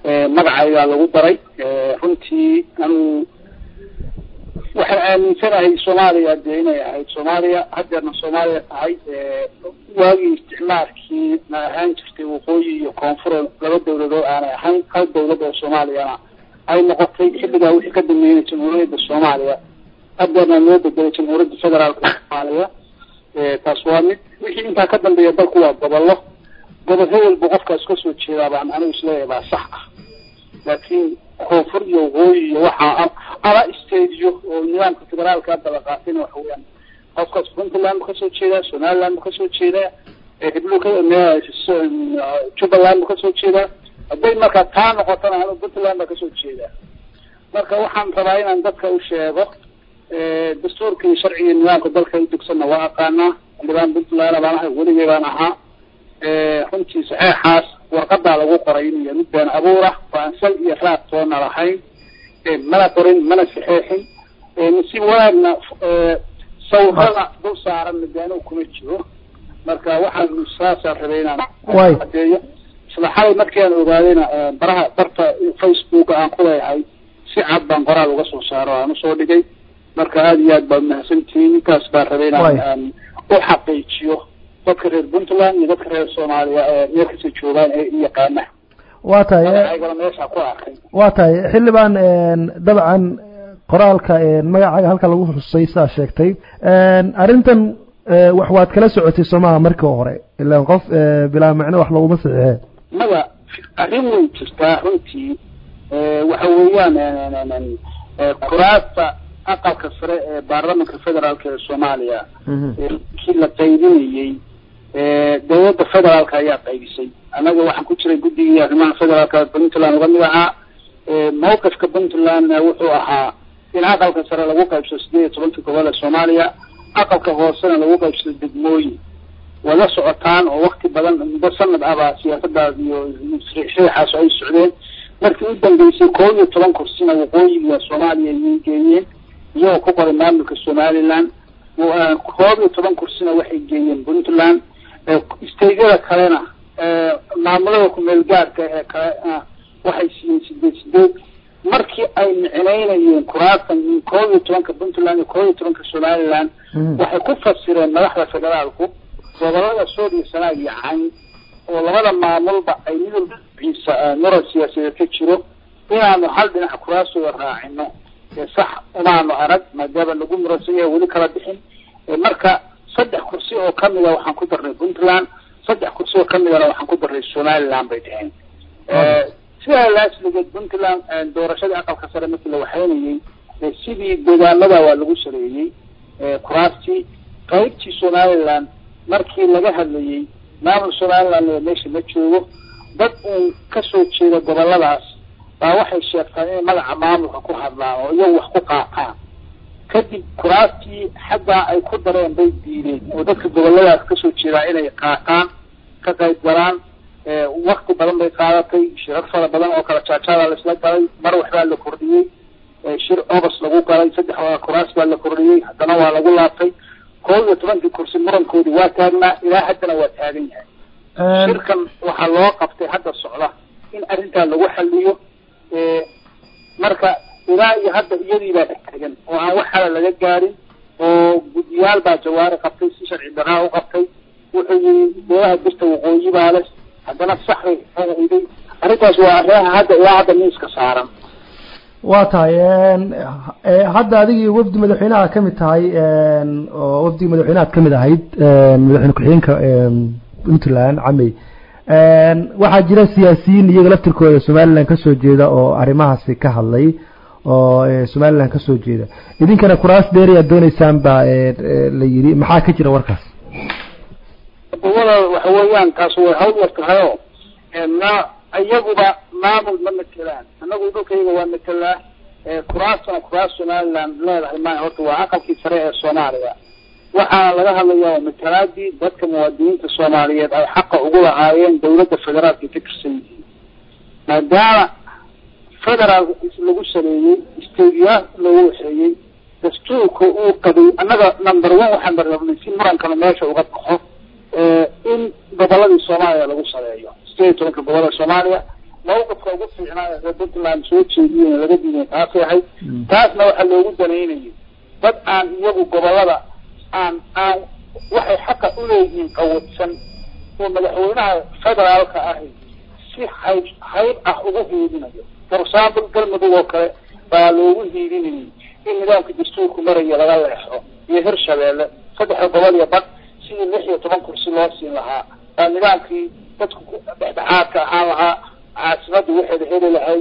magacaygaa lagu daray runtii anigu waxaan aaminsanahay soomaaliya dee inay ahayd soomaaliya haddeerna soomaaliya tahay waagii isticmaalkii na ahaan jirtay waqooyi iyo koonfur laba dawladood aanay ahayn hal dawlad oo soomaaliyana ay noqotay xilligaa wixii ka dambeeyay jamhuuriyadda soomaaliya haddeerna loo bedelay jamhuuriyadda federaalka soomaaliya taas waa mid wixii intaa ka dambeeya dalku waa gobollo gobol hebelbu qofkaas kasoo jeedaa baan anigu isleeyahay baa sax ah laakiin koonfur iyo waqooyi iyo waxaa ama stadiyo oo nidaamka federaalka hadda la qaatayna waxa weeyaan qofkaas puntland bu kasoo jeedaa somaliland bu kasoo jeedaa heblu ka jubbaland bu kasoo jeedaa hadday marka taa noqotona anu puntland baa kasoo jeedaa marka waxaan rabaa inaan dadka u sheego dastuurka iyo sharciga iyo nidaamka dalka u dugsanna waa aqaanaa xildhibaan puntland baan ahay weligay baan ahaa runtii saxeexaas warqadaa lagu qoray inuu yahay mid been abuura oo aan sal iyo raad toona lahayn mana qorin mana saxeexin si wanaagna sawirada dul saaran midaano kuma jiro marka waxaan saasaan rabay inaan cadeeyo isla xalay markii aan ogaadayna baraha barta facebook aan ku leeyahay si cad baan qoraal uga soo saaro aan usoo dhigay marka aada iyo aad baad mahadsantihiin intaas baan rabay inaan aan u xaqiijiyo dadka reer puntland iyo dadka reer soomaaliya ee meel kasta joogaan ee i yaqaana waa tahay magacayga meesha ku arkay waa tahay xildhibaan dabcan qoraalka magacaaga halka lagu xusay sidaa sheegtay arrintan wax waad kala socotay soomaha markii hore ilaan qof bilaa macno wax laguma saxiixee mada arrin way jirtaa runtii waxa weeyaan kuraasta aqalka sare ee baarlamanka federaalka ee soomaaliya kii la qaybinayey dowladda federaalka ayaa qaybisay annaga waxaan ku jiray guddigii arrimaha federaalka puntland uga mid ahaa mawqifka puntlandna wuxuu ahaa in aqalka sare lagu qaybsado sideed iyo tobanka gobol ee soomaaliya aqalka hoosena lagu qaybsado degmooyin waa la socotaan oo wakti badan muddo sanad ahbaa siyaasadaas iyo riixaas ay socdeen markii u dambeysay koob iyo toban kursina waqooyiga soomaaliya ayay geeyeen iyagoo ku qoray maamulka somaliland koob iyo toban kursina waxay geeyeen puntland staydyada kalena maamulada kumeel gaarka ee kale waxay siiyeen sideed sideed markii ay micnaynayeen kuraastan koob iyo tobanka puntland iyo koob iyo tobanka somaliland waxay ku fasireen madaxda federaalku gobolada sool iyo sanaag iyo cayn oo labada maamulba ay mid walba ciisa muran siyaasadeed ka jiro inaanu hal dhinac kuraastooda raacino sax umaanu arag maadaama lagu muransan yahay weli kala bixin marka saddex kursi oo kamida waxaan ku darnay puntland saddex kursi oo kamidana waxaan ku darnay somaliland bay dheheen sidaa laasligeed puntland doorashadii aqalka sare markii la waxaynayey sidii deegaamada waa lagu sareeyey kuraastii qaybtii somaliland markii laga hadlayey maamul somaliland meesha ma joogo dad uun kasoo jeeda goboladaas baa waxay sheegtaan inay magaca maamulka ku hadlaan oo iyagu wax ku qaataan kadib kuraastii xaggaa ay ku dareen bay diideen oo dadka goboladaas kasoo jeedaa inay qaataan ka qayb galaan wakti badan bay qaadatay shirar fara badan oo kala jaajaadaa laisla galay mar waxbaa la kordhiyey shir ogos lagu galay saddex kuraas baa la kordhiyey haddana waa lagu laabtay koob iyo tobankii kursi murankoodii waa taagnaa ilaa haddana waa taagan yahay shirkan waxaa loo qabtay hadda socda in arrintaa lagu xaliyo marka ilaa iyo hadda iyadii baa taagan oo aan wax hala laga gaarin oo guddiyaal baa jawaari qabtay si sharci daraa u qabtay wuxuu yii beelaha birta waqooyi baa leh haddana sax bay iday arrintaas waa arrimaha hadda ilaa hadda miiska saaran waa tahay hadda adigii wafdi madaxweynaha kamid tahay oo wafdigii madaxweynahaad kamid ahayd madaxweyne ku-xigeenka puntland camey waxaa jira siyaasiyiin iyaga laftirkooda somaliland kasoo jeeda oo arrimahaasi ka hadlay oo somaliland kasoo jeeda idinkana kuraas dheeri aad dooneysaan baa la yiri maxaa ka jira warkaas wada waxa weeyaan taas way hawl yar tahayo na iyaguba maamul ma matelaan annagu dhulkayga waa matelaa kuraastana kuraas somaliland leedahay ma horta waa aqalkii sare ee soomaaliya waxaana laga hadlaya waa matalaadii dadka muwaadiniinta soomaaliyeed ay xaqa ugu lahaayeen dawladda federaalka ka tirsan yihiin maadaama federaal lagu saleeyey stadiya lagu waxeeyey dastuurka uu qabay annaga number one waxaan barnabnay si murankana meesha uga baxo in goboladii soomaaliya lagu saleeyo sideed iyo tobanka gobolada soomaaliya mawqifka ugu fiicnaa ee puntland soo jeediyeen laga diiday taasay ahayd taasna waxaa loogu danaynayay dad aan iyagu gobolada aan aan waxay xaqa uleeyihiin qawadsan oo madaxweynaha federaalka ahi si hayb hayb ah ugu hiidinayo for example galmudug oo kale baa loogu hiidinayay in nidaamka dastuurku maraya laga leexo iyo hirshabeelle saddexda gobol iyo bad sidii lix iyo toban kursi loo siin lahaa baa nidaamkii dadku ku dhexdhexaadka ahaan lahaa caasimada waxeeda heli lahayd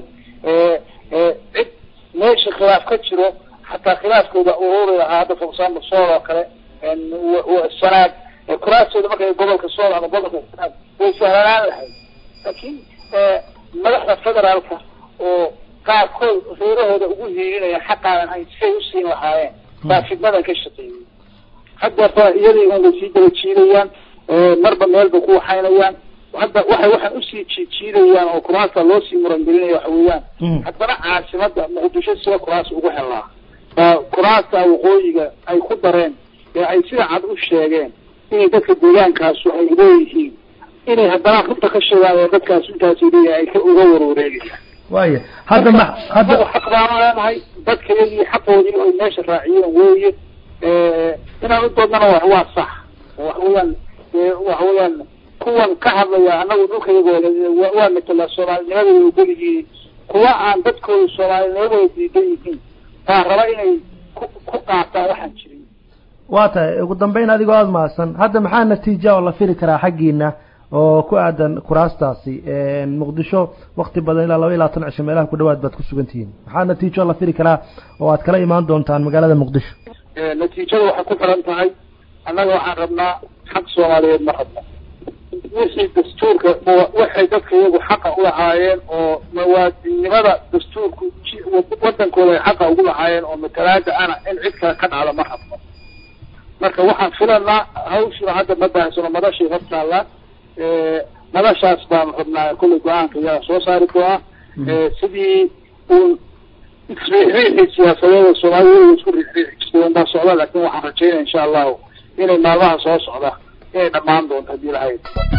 cid meesha khilaaf ka jiro xataa khilaafkooda ururi lahaa hadda for example sool oo kale sanaad kuraastooda markay gobolka sool ama gobolka sanaad way sahlanaan lahayd laakiin madaxda federaalka oo qaarkood reerahooda ugu hiirinaya xaqaanan hayn siay usiin lahaayeen baa fidnadan ka shaqeeyay haddeerta iyadii un way sii daba jiidayaan marba meel bay ku waxaynayaan hadda waxay waxaan usii jiijiidayaan oo kuraasta loo sii murangelinaya waxa weeyaan haddana caasimada muqdisho sida kuraas ugu helaa baa kuraasta waqooyiga ay ku dareen ee ay sida cad u sheegeen inay dadka deegaankaasu ay leeyihiin inay haddana runta ka sheegaan oo dadkaas intaasi leeyahay ay ka uga warwareegayaan waaya hadda ma hadda xaq baanu leenahay dadka iyagii xaqoodii ay meesha raaciyeen weeye inaan u doodnana wa waa sax waxa weeyaan waxa weeyaan kuwan ka hadlaya anagu dhulka iyagoo waa matala soomaalinimada way ogolyihiin kuwa aan dadkooda soomaalinimadooda diidan yihiin baa raba inay ku ku qaataan waxaan jirin waa tahay ugu dambeyn adigoo aada mahadsan hadda maxaa natiija oo la fili karaa xaggiina oo ku aadan kuraastaasi muqdisho wakti badan ilaa laba iyo labaatan cisho meelaha ku dhawaad baad ku sugan tihiin maxaa natiijo la fili karaa oo aad kala imaan doontaan magaalada muqdisho natiijada waxay ku xiran tahay annaga waxaan rabnaa xaq soomaaliyeed ma rabno wixii dastuurka waxay dadka iyagu xaqa ulahaayeen oo mawaadinimada dastuurku wadankooda ay xaqa ugu lahaayeen oo matalaada ana in cid kale ka dhacda ma rabno marka waxaan filanaa hawshiba hadda ma baahsano madashay hortaallaa madashaas baan rabnaa kollay go-aanka iyaga soo saari doonaa sidii uun isriixriixii siyaasadeeda soomaaliyada isku riixriixi jirtay unbaa socda laakin waxaan rajaynaya insha allahu inay maalmaha soo socda inay dhammaan doonto haddii lahayd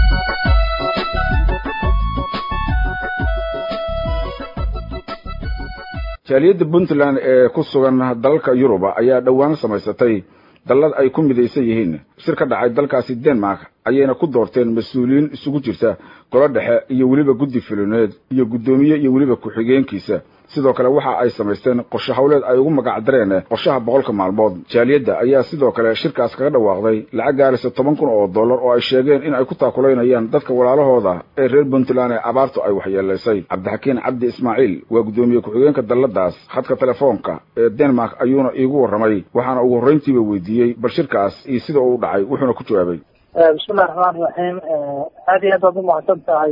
jaaliyadda puntland ee ku sugan dalalka yuruba ayaa dhowaan samaysatay dallad ay ku midaysan yihiin shir ka dhacay dalkaasi denmark ayayna ku doorteen mas-uuliyiin isugu jirta golo dhexe iyo weliba guddi filineed iyo guddoomiye iyo weliba ku-xigeenkiisa sidoo kale waxa ay samaysteen qorshe hawleed ay ugu magac dareen qorshaha boqolka maalmood jaaliyadda ayaa sidoo kale shirkaas kaga dhawaaqday lacag gaaraysa toban kun oo dollar oo ay sheegeen in ay ku taakulaynayaan dadka walaalahooda ee reer puntland ee abaartu ay waxyeelaysay cabdixakiin cabdi ismaaciil waa guddoomiye ku-xigeenka dalladaas khadka telefoonka ee denmark ayuuna iigu warramay waxaana ugu horrayntiiba weydiiyey bal shirkaas iyo sida uu dhacay wuxuuna ku jawaabay bismillahi raxmaani raxiim aad iyo aad baad umahadsan tahay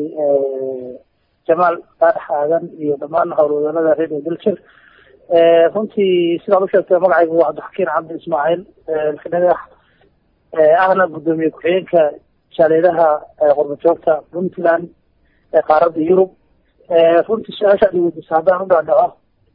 jamaal faarax aadan iyo dhammaan howlwadanada radio dilshir runtii sidaad u sheegtay magacaygu waa cabdixakiin cabdi ismaaciil xidhagax ahna guddoomiye ku-xigeenka jaaliyadaha qurbajoogta puntland ee qaaradda yurub runtii su-aasha ad weydiisa haddaan u dhaadhaco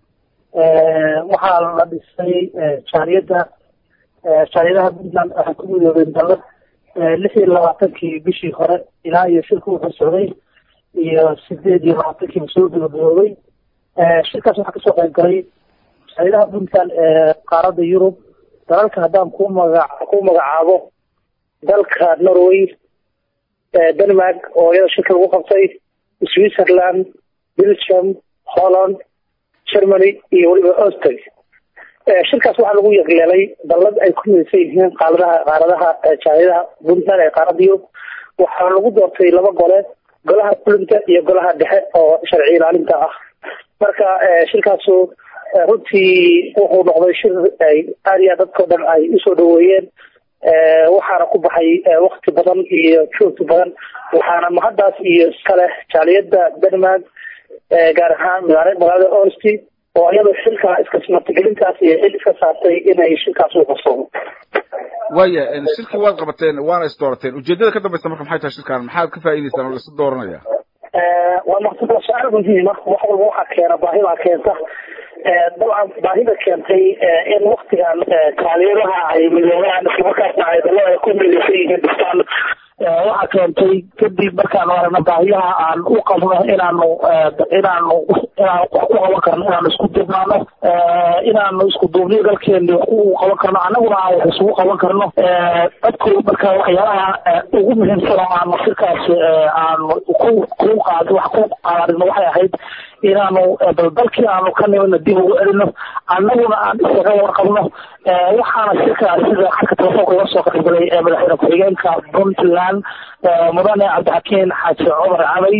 waxaa la dhisay jaaliyadda jaaliyadaha puntland waxay ku midoobeen dallad lix iyo labaatankii bishii hore ilaa iyo shirku wuxuu socday iyo sideed iyo labaatankiiba soo gabagaboobay shirkaas waxaa kasoo qayb galay jaaliyadaha puntland ee qaaradda yurub dalalka haddaan ku magac ku magacaabo dalka norway denmark oo iyada shirka lagu qabtay switzerland belgium holland germany iyo weliba austria shirkaas waxaa lagu yeelay dallad ay ku midaysan yihiin qaaladaha qaaradaha jaaliyadaha puntland ee qaaradda yurub waxaa lagu doortay laba gole golaha fulinta iyo golaha dhexe oo sharci ilaalinta ah marka shirkaasu runtii wuxuu noqday shir ay aad iyo aad dadkao dhan ay usoo dhaweeyeen waxaana ku baxay wakti badan iyo joogti badan waxaana mahaddaas iyo iskale jaaliyadda denmark gaar ahaan magaalada orsti oo iyadoo xilkaa iska martigelintaas iyo xil iska saartay inay shirkaas u qabsoomo waaya shirkii waad qabateen waana is doorateen ujeedada ka dambaysa marka maxay tahay shirkaan maxaad ka faa'idaysaan oo laisu dooranaya waa maqsada su-aal muhiima wax walba waxaa keena baahi baa keenta dabcan baahida keentay in waktigan kaaliyadaha ay midoobaan islamarkaasna ay dalada ay ku midaysan yihiin dhistaan waxaa keentay kadib markaanu aragno baahiyaha aan u qabno inaanu inaanu inaan wax ku qaban karno inaanu isku dubnaano inaanu isku duubniyo dalkeeni wax u qaban karno annaguna aan wax isugu qaban karno dadku marka waxyaalaha ugu muhiimsan oo aanu shirkaas aanu ku ku qaad wax ku qaadino waxay ahayd inaanu bal dalkii aanu ka nimidna dib ugu celino annaguna aan isaga warqabno waxaana shirkaas sida xadka telefoonka uga soo qaybgalay madaxweyne ku-xigeenka puntland mudane cabdixakiin xaaji cumar cabay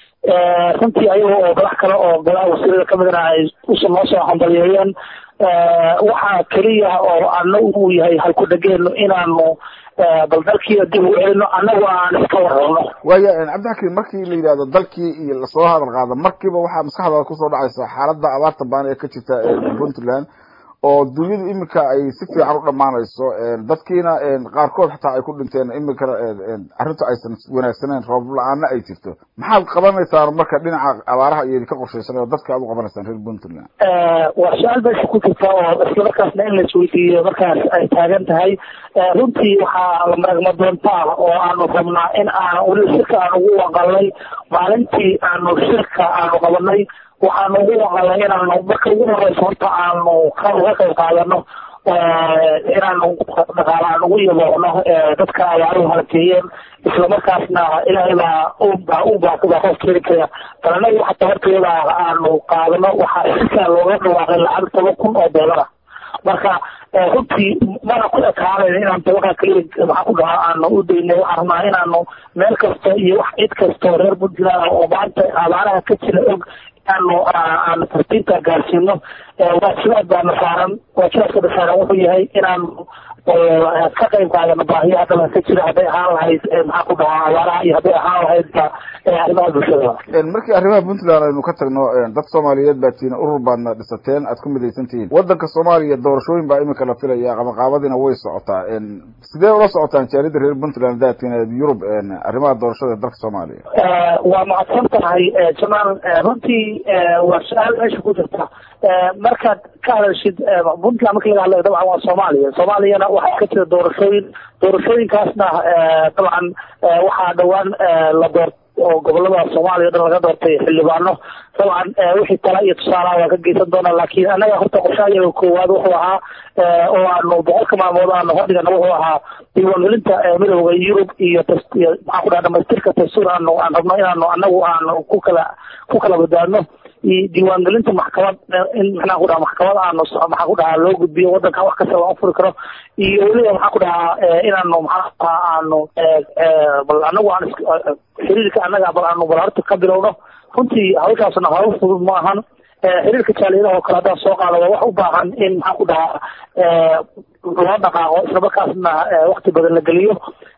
runtii ayaga oo madax kale oo golaha wasiirada kamidna ay usu noo soo hambaliyeeyeen waxaa keliya oo ana uu yahay halku dhageenu inaanu bal dalkiina dib ugu celino annagu aan iska warrabno waaya cabdixakiin markii la yidhahdo dalkii iyo lasoo hadal qaado markiiba waxaa maskaxdaada kusoo dhacaysa xaaladda abaarta baan ee ka jirta puntland oo dunyadu iminka ay si fiican u dhammaanayso dadkiina qaarkood xataa ay ku dhinteen iminkana arrintu aysan wanaagsaneyn roob la-aana ay jirto maxaad qabanaysaan marka dhinaca abaaraha iyo idinka qorshaysan oo dadka aad u qabanaysaan reer puntland waa su-aal meesha ku jirta oo isla markaasna in la isweydiiyo markaas ay taagan tahay runtii waxaa la maragma doontaa oo aanu rabnaa in aan weli shirka aan ugu waqalnay maalintii aanu shirka aanu qabanay waxaanu ugu waqalnay inaanu marka ugu horeysa horta aanu ka uga qayb qaadano inaanu dhaqaala aan ugu yaboocno dadka abaaruhu halakeeyeen islamarkaasna ilaahay baa ubaa ubaa baa qof keeni kara bal anagu xataa horteeda aanu qaadano waxaa shirkaa looga dhawaaqay lacag toban kun oo doolara marka runtii mana ku ekaanayn inaan dabaqa keliya maxaa ku dhahaa aanu u daynay waxaan rabnaa inaanu meel kasta iyo wax cid kastoo reer puntland oo maanta abaaraha ka jira og inaanu aanu tartiibta gaarsiino waajibaad baana saaran waajibaadka saaran wuxuu yahay inaanu ka qayb qaadano baahiyaha dhalan ka jira hadday ahaan lahayd maxaa ku dhahaa abaaraha iyo hadday ahaan lahayd arrimaha bulshada markii arrimaha puntland aynu ka tagno dad soomaaliyeed baa tihiin urur baadna dhisateen aad ku midaysan tihiin wadanka soomaaliya doorashooyin baa iminka la filaya qabaqaabadiina way socotaa sidee ula socotaan jaalida reer puntland daatiin yurub arrimaha doorashada ee dalka soomaaliya waa mahadsan tahay jamaal runtii waa su-aal meesha ku jirta markaad ka hadashid puntland marka laga hadlayo dabcan waa soomaaliya soomaaliyana waxaa ka jira doorashooyin doorashooyinkaasna dabcan waxaa dhowaan la door oo gobolada soomaaliya o dhan laga doortay xildhibaano dabcan wixii tala iyo tusaalaha waa ka geysan doonaa laakiin annaga horta qorshahayaga koowaad wuxuu ahaa oo aanu boqolka maalmood aanu hodhigana wuxuu ahaa diiwaangelinta midooda yurub iyo maxaa ku dhaha dhamaystirka dastuur aanu aan rabno inaanu annagu aanu ku kala ku kala badbaadno diiwaangelinta maxkamad in maxaa ku dhaha maxkamad aanu maxaa ku dhahaa loo gudbiyo wadanka wax kasta loo furi karo iyo weliba maxaa ku dhahaa inaanu maxaa dhahaa aanu bal anagu aan xiriirka annaga bal aanu bal horta ka bilowno runtii hawshaasna hawl fudud ma ahan xiriirka jaaliyadaha oo kale haddaan soo qaado waa wax u baahan in maxaa ku dhahaa loo dhaqaaqo islamarkaasna wakti badan la geliyo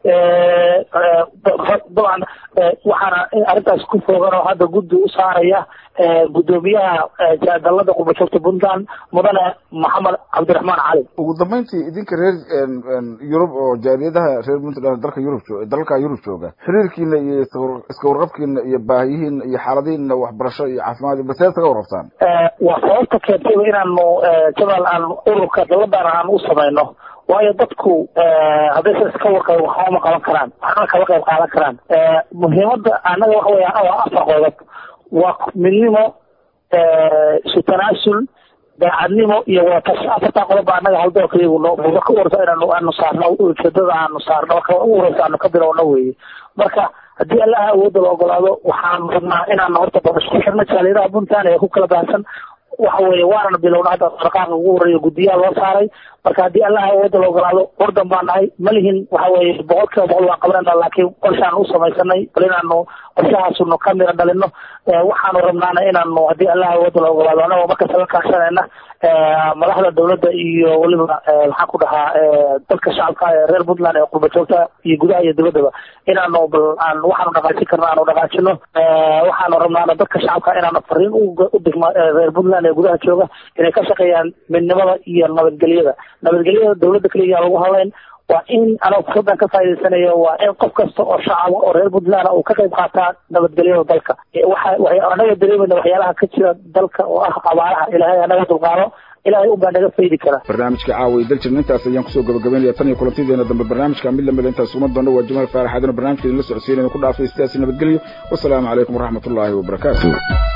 dabcan waxaana arrintaas ku foogan oo hadda guddi u saaraya guddoomiyaha dalada qurbajoogta puntland mudane maxamed cabdiraxmaan cali ugu dambeyntii idinka reer yurub oo jaaliyadaha reer puntland dalka yurub dalka yurub jooga xiriirkiina iyo iska warqabkiina iyo baahiyihiina iyo xaaladihiina waxbarasho iyo caafimaad baseed kaga warqabtaan waa sababta keentayba inaanu jabal aan ururka daladan aan u samayno waayo dadku haddaysan iska warqabin waxba ma qaban karaan waxna kama qayb qaadan karaan muhiimadda annaga waxa weya waa afar qodob waa midnimo isu tanaasul daacadnimo iyo watashi afartaa qodob baa annaga haldoorka iyagu no buuba ka warsa inaanu aanu saarno ujeedada aanu saarno marka ugu horeysa aanu ka bilowno weeye marka haddii allaha awoodda la ogolaado waxaan rabnaa inaanu horta bal isku xirno jaaliyadaha puntland ee ku kala baahsan waxa weeye waanana bilowna hadda dhaqaaqa ugu horeeya guddiyaha loo saaray marka haddii allaha awoodda la ogolaado ordan baan nahay ma lihin waxa weeye boqol kiiba boqol waan qabanayna laakiin qorshaan u samaysanay bal inaanu qorshahaasunu ka mira dhalino waxaanu rabnaana inaanu haddii allaha awoodda la ogolaado anagoo markasta la kaashanayna madaxda dawladda iyo weliba maxaan ku dhahaa dadka shacabka ee reer puntland ee qurba joogta iyo gudaha iyo dibaddaba inaanu bal aan waxaanu dhaqaajin karna aanu dhaqaajino waxaanu rabnaana dadka shacabka inaanu fariin u digma reer puntland ee gudaha jooga inay ka shaqeeyaan midnimada iyo nabadgelyada nabadgelyada dawladda keliya lagu hadlayn waa in anoo fursadan ka faa'idaysanayo waa in qof kasta oo shacaba oo reer puntland uu ka qayb qaataa nabadgelyada dalka waxa anaga dareemayna waxyaalaha ka jira dalka oo ah abaaraha ilaahay anaga dulqaado ilaahay unbaa naga faydi kara barnaamijka caawa iyo daljirna intaas ayaan kusoo gabagabaynaya tan iyo kulantideena dambe barnaamijka mid lamida intaas uma doona waa jamaal faarax adina barnaamijka idinla socodsiinayna ku dhaafay sidaasi nabadgelyo wasalaamu calaykum waraxmatullaahi wabarakaatu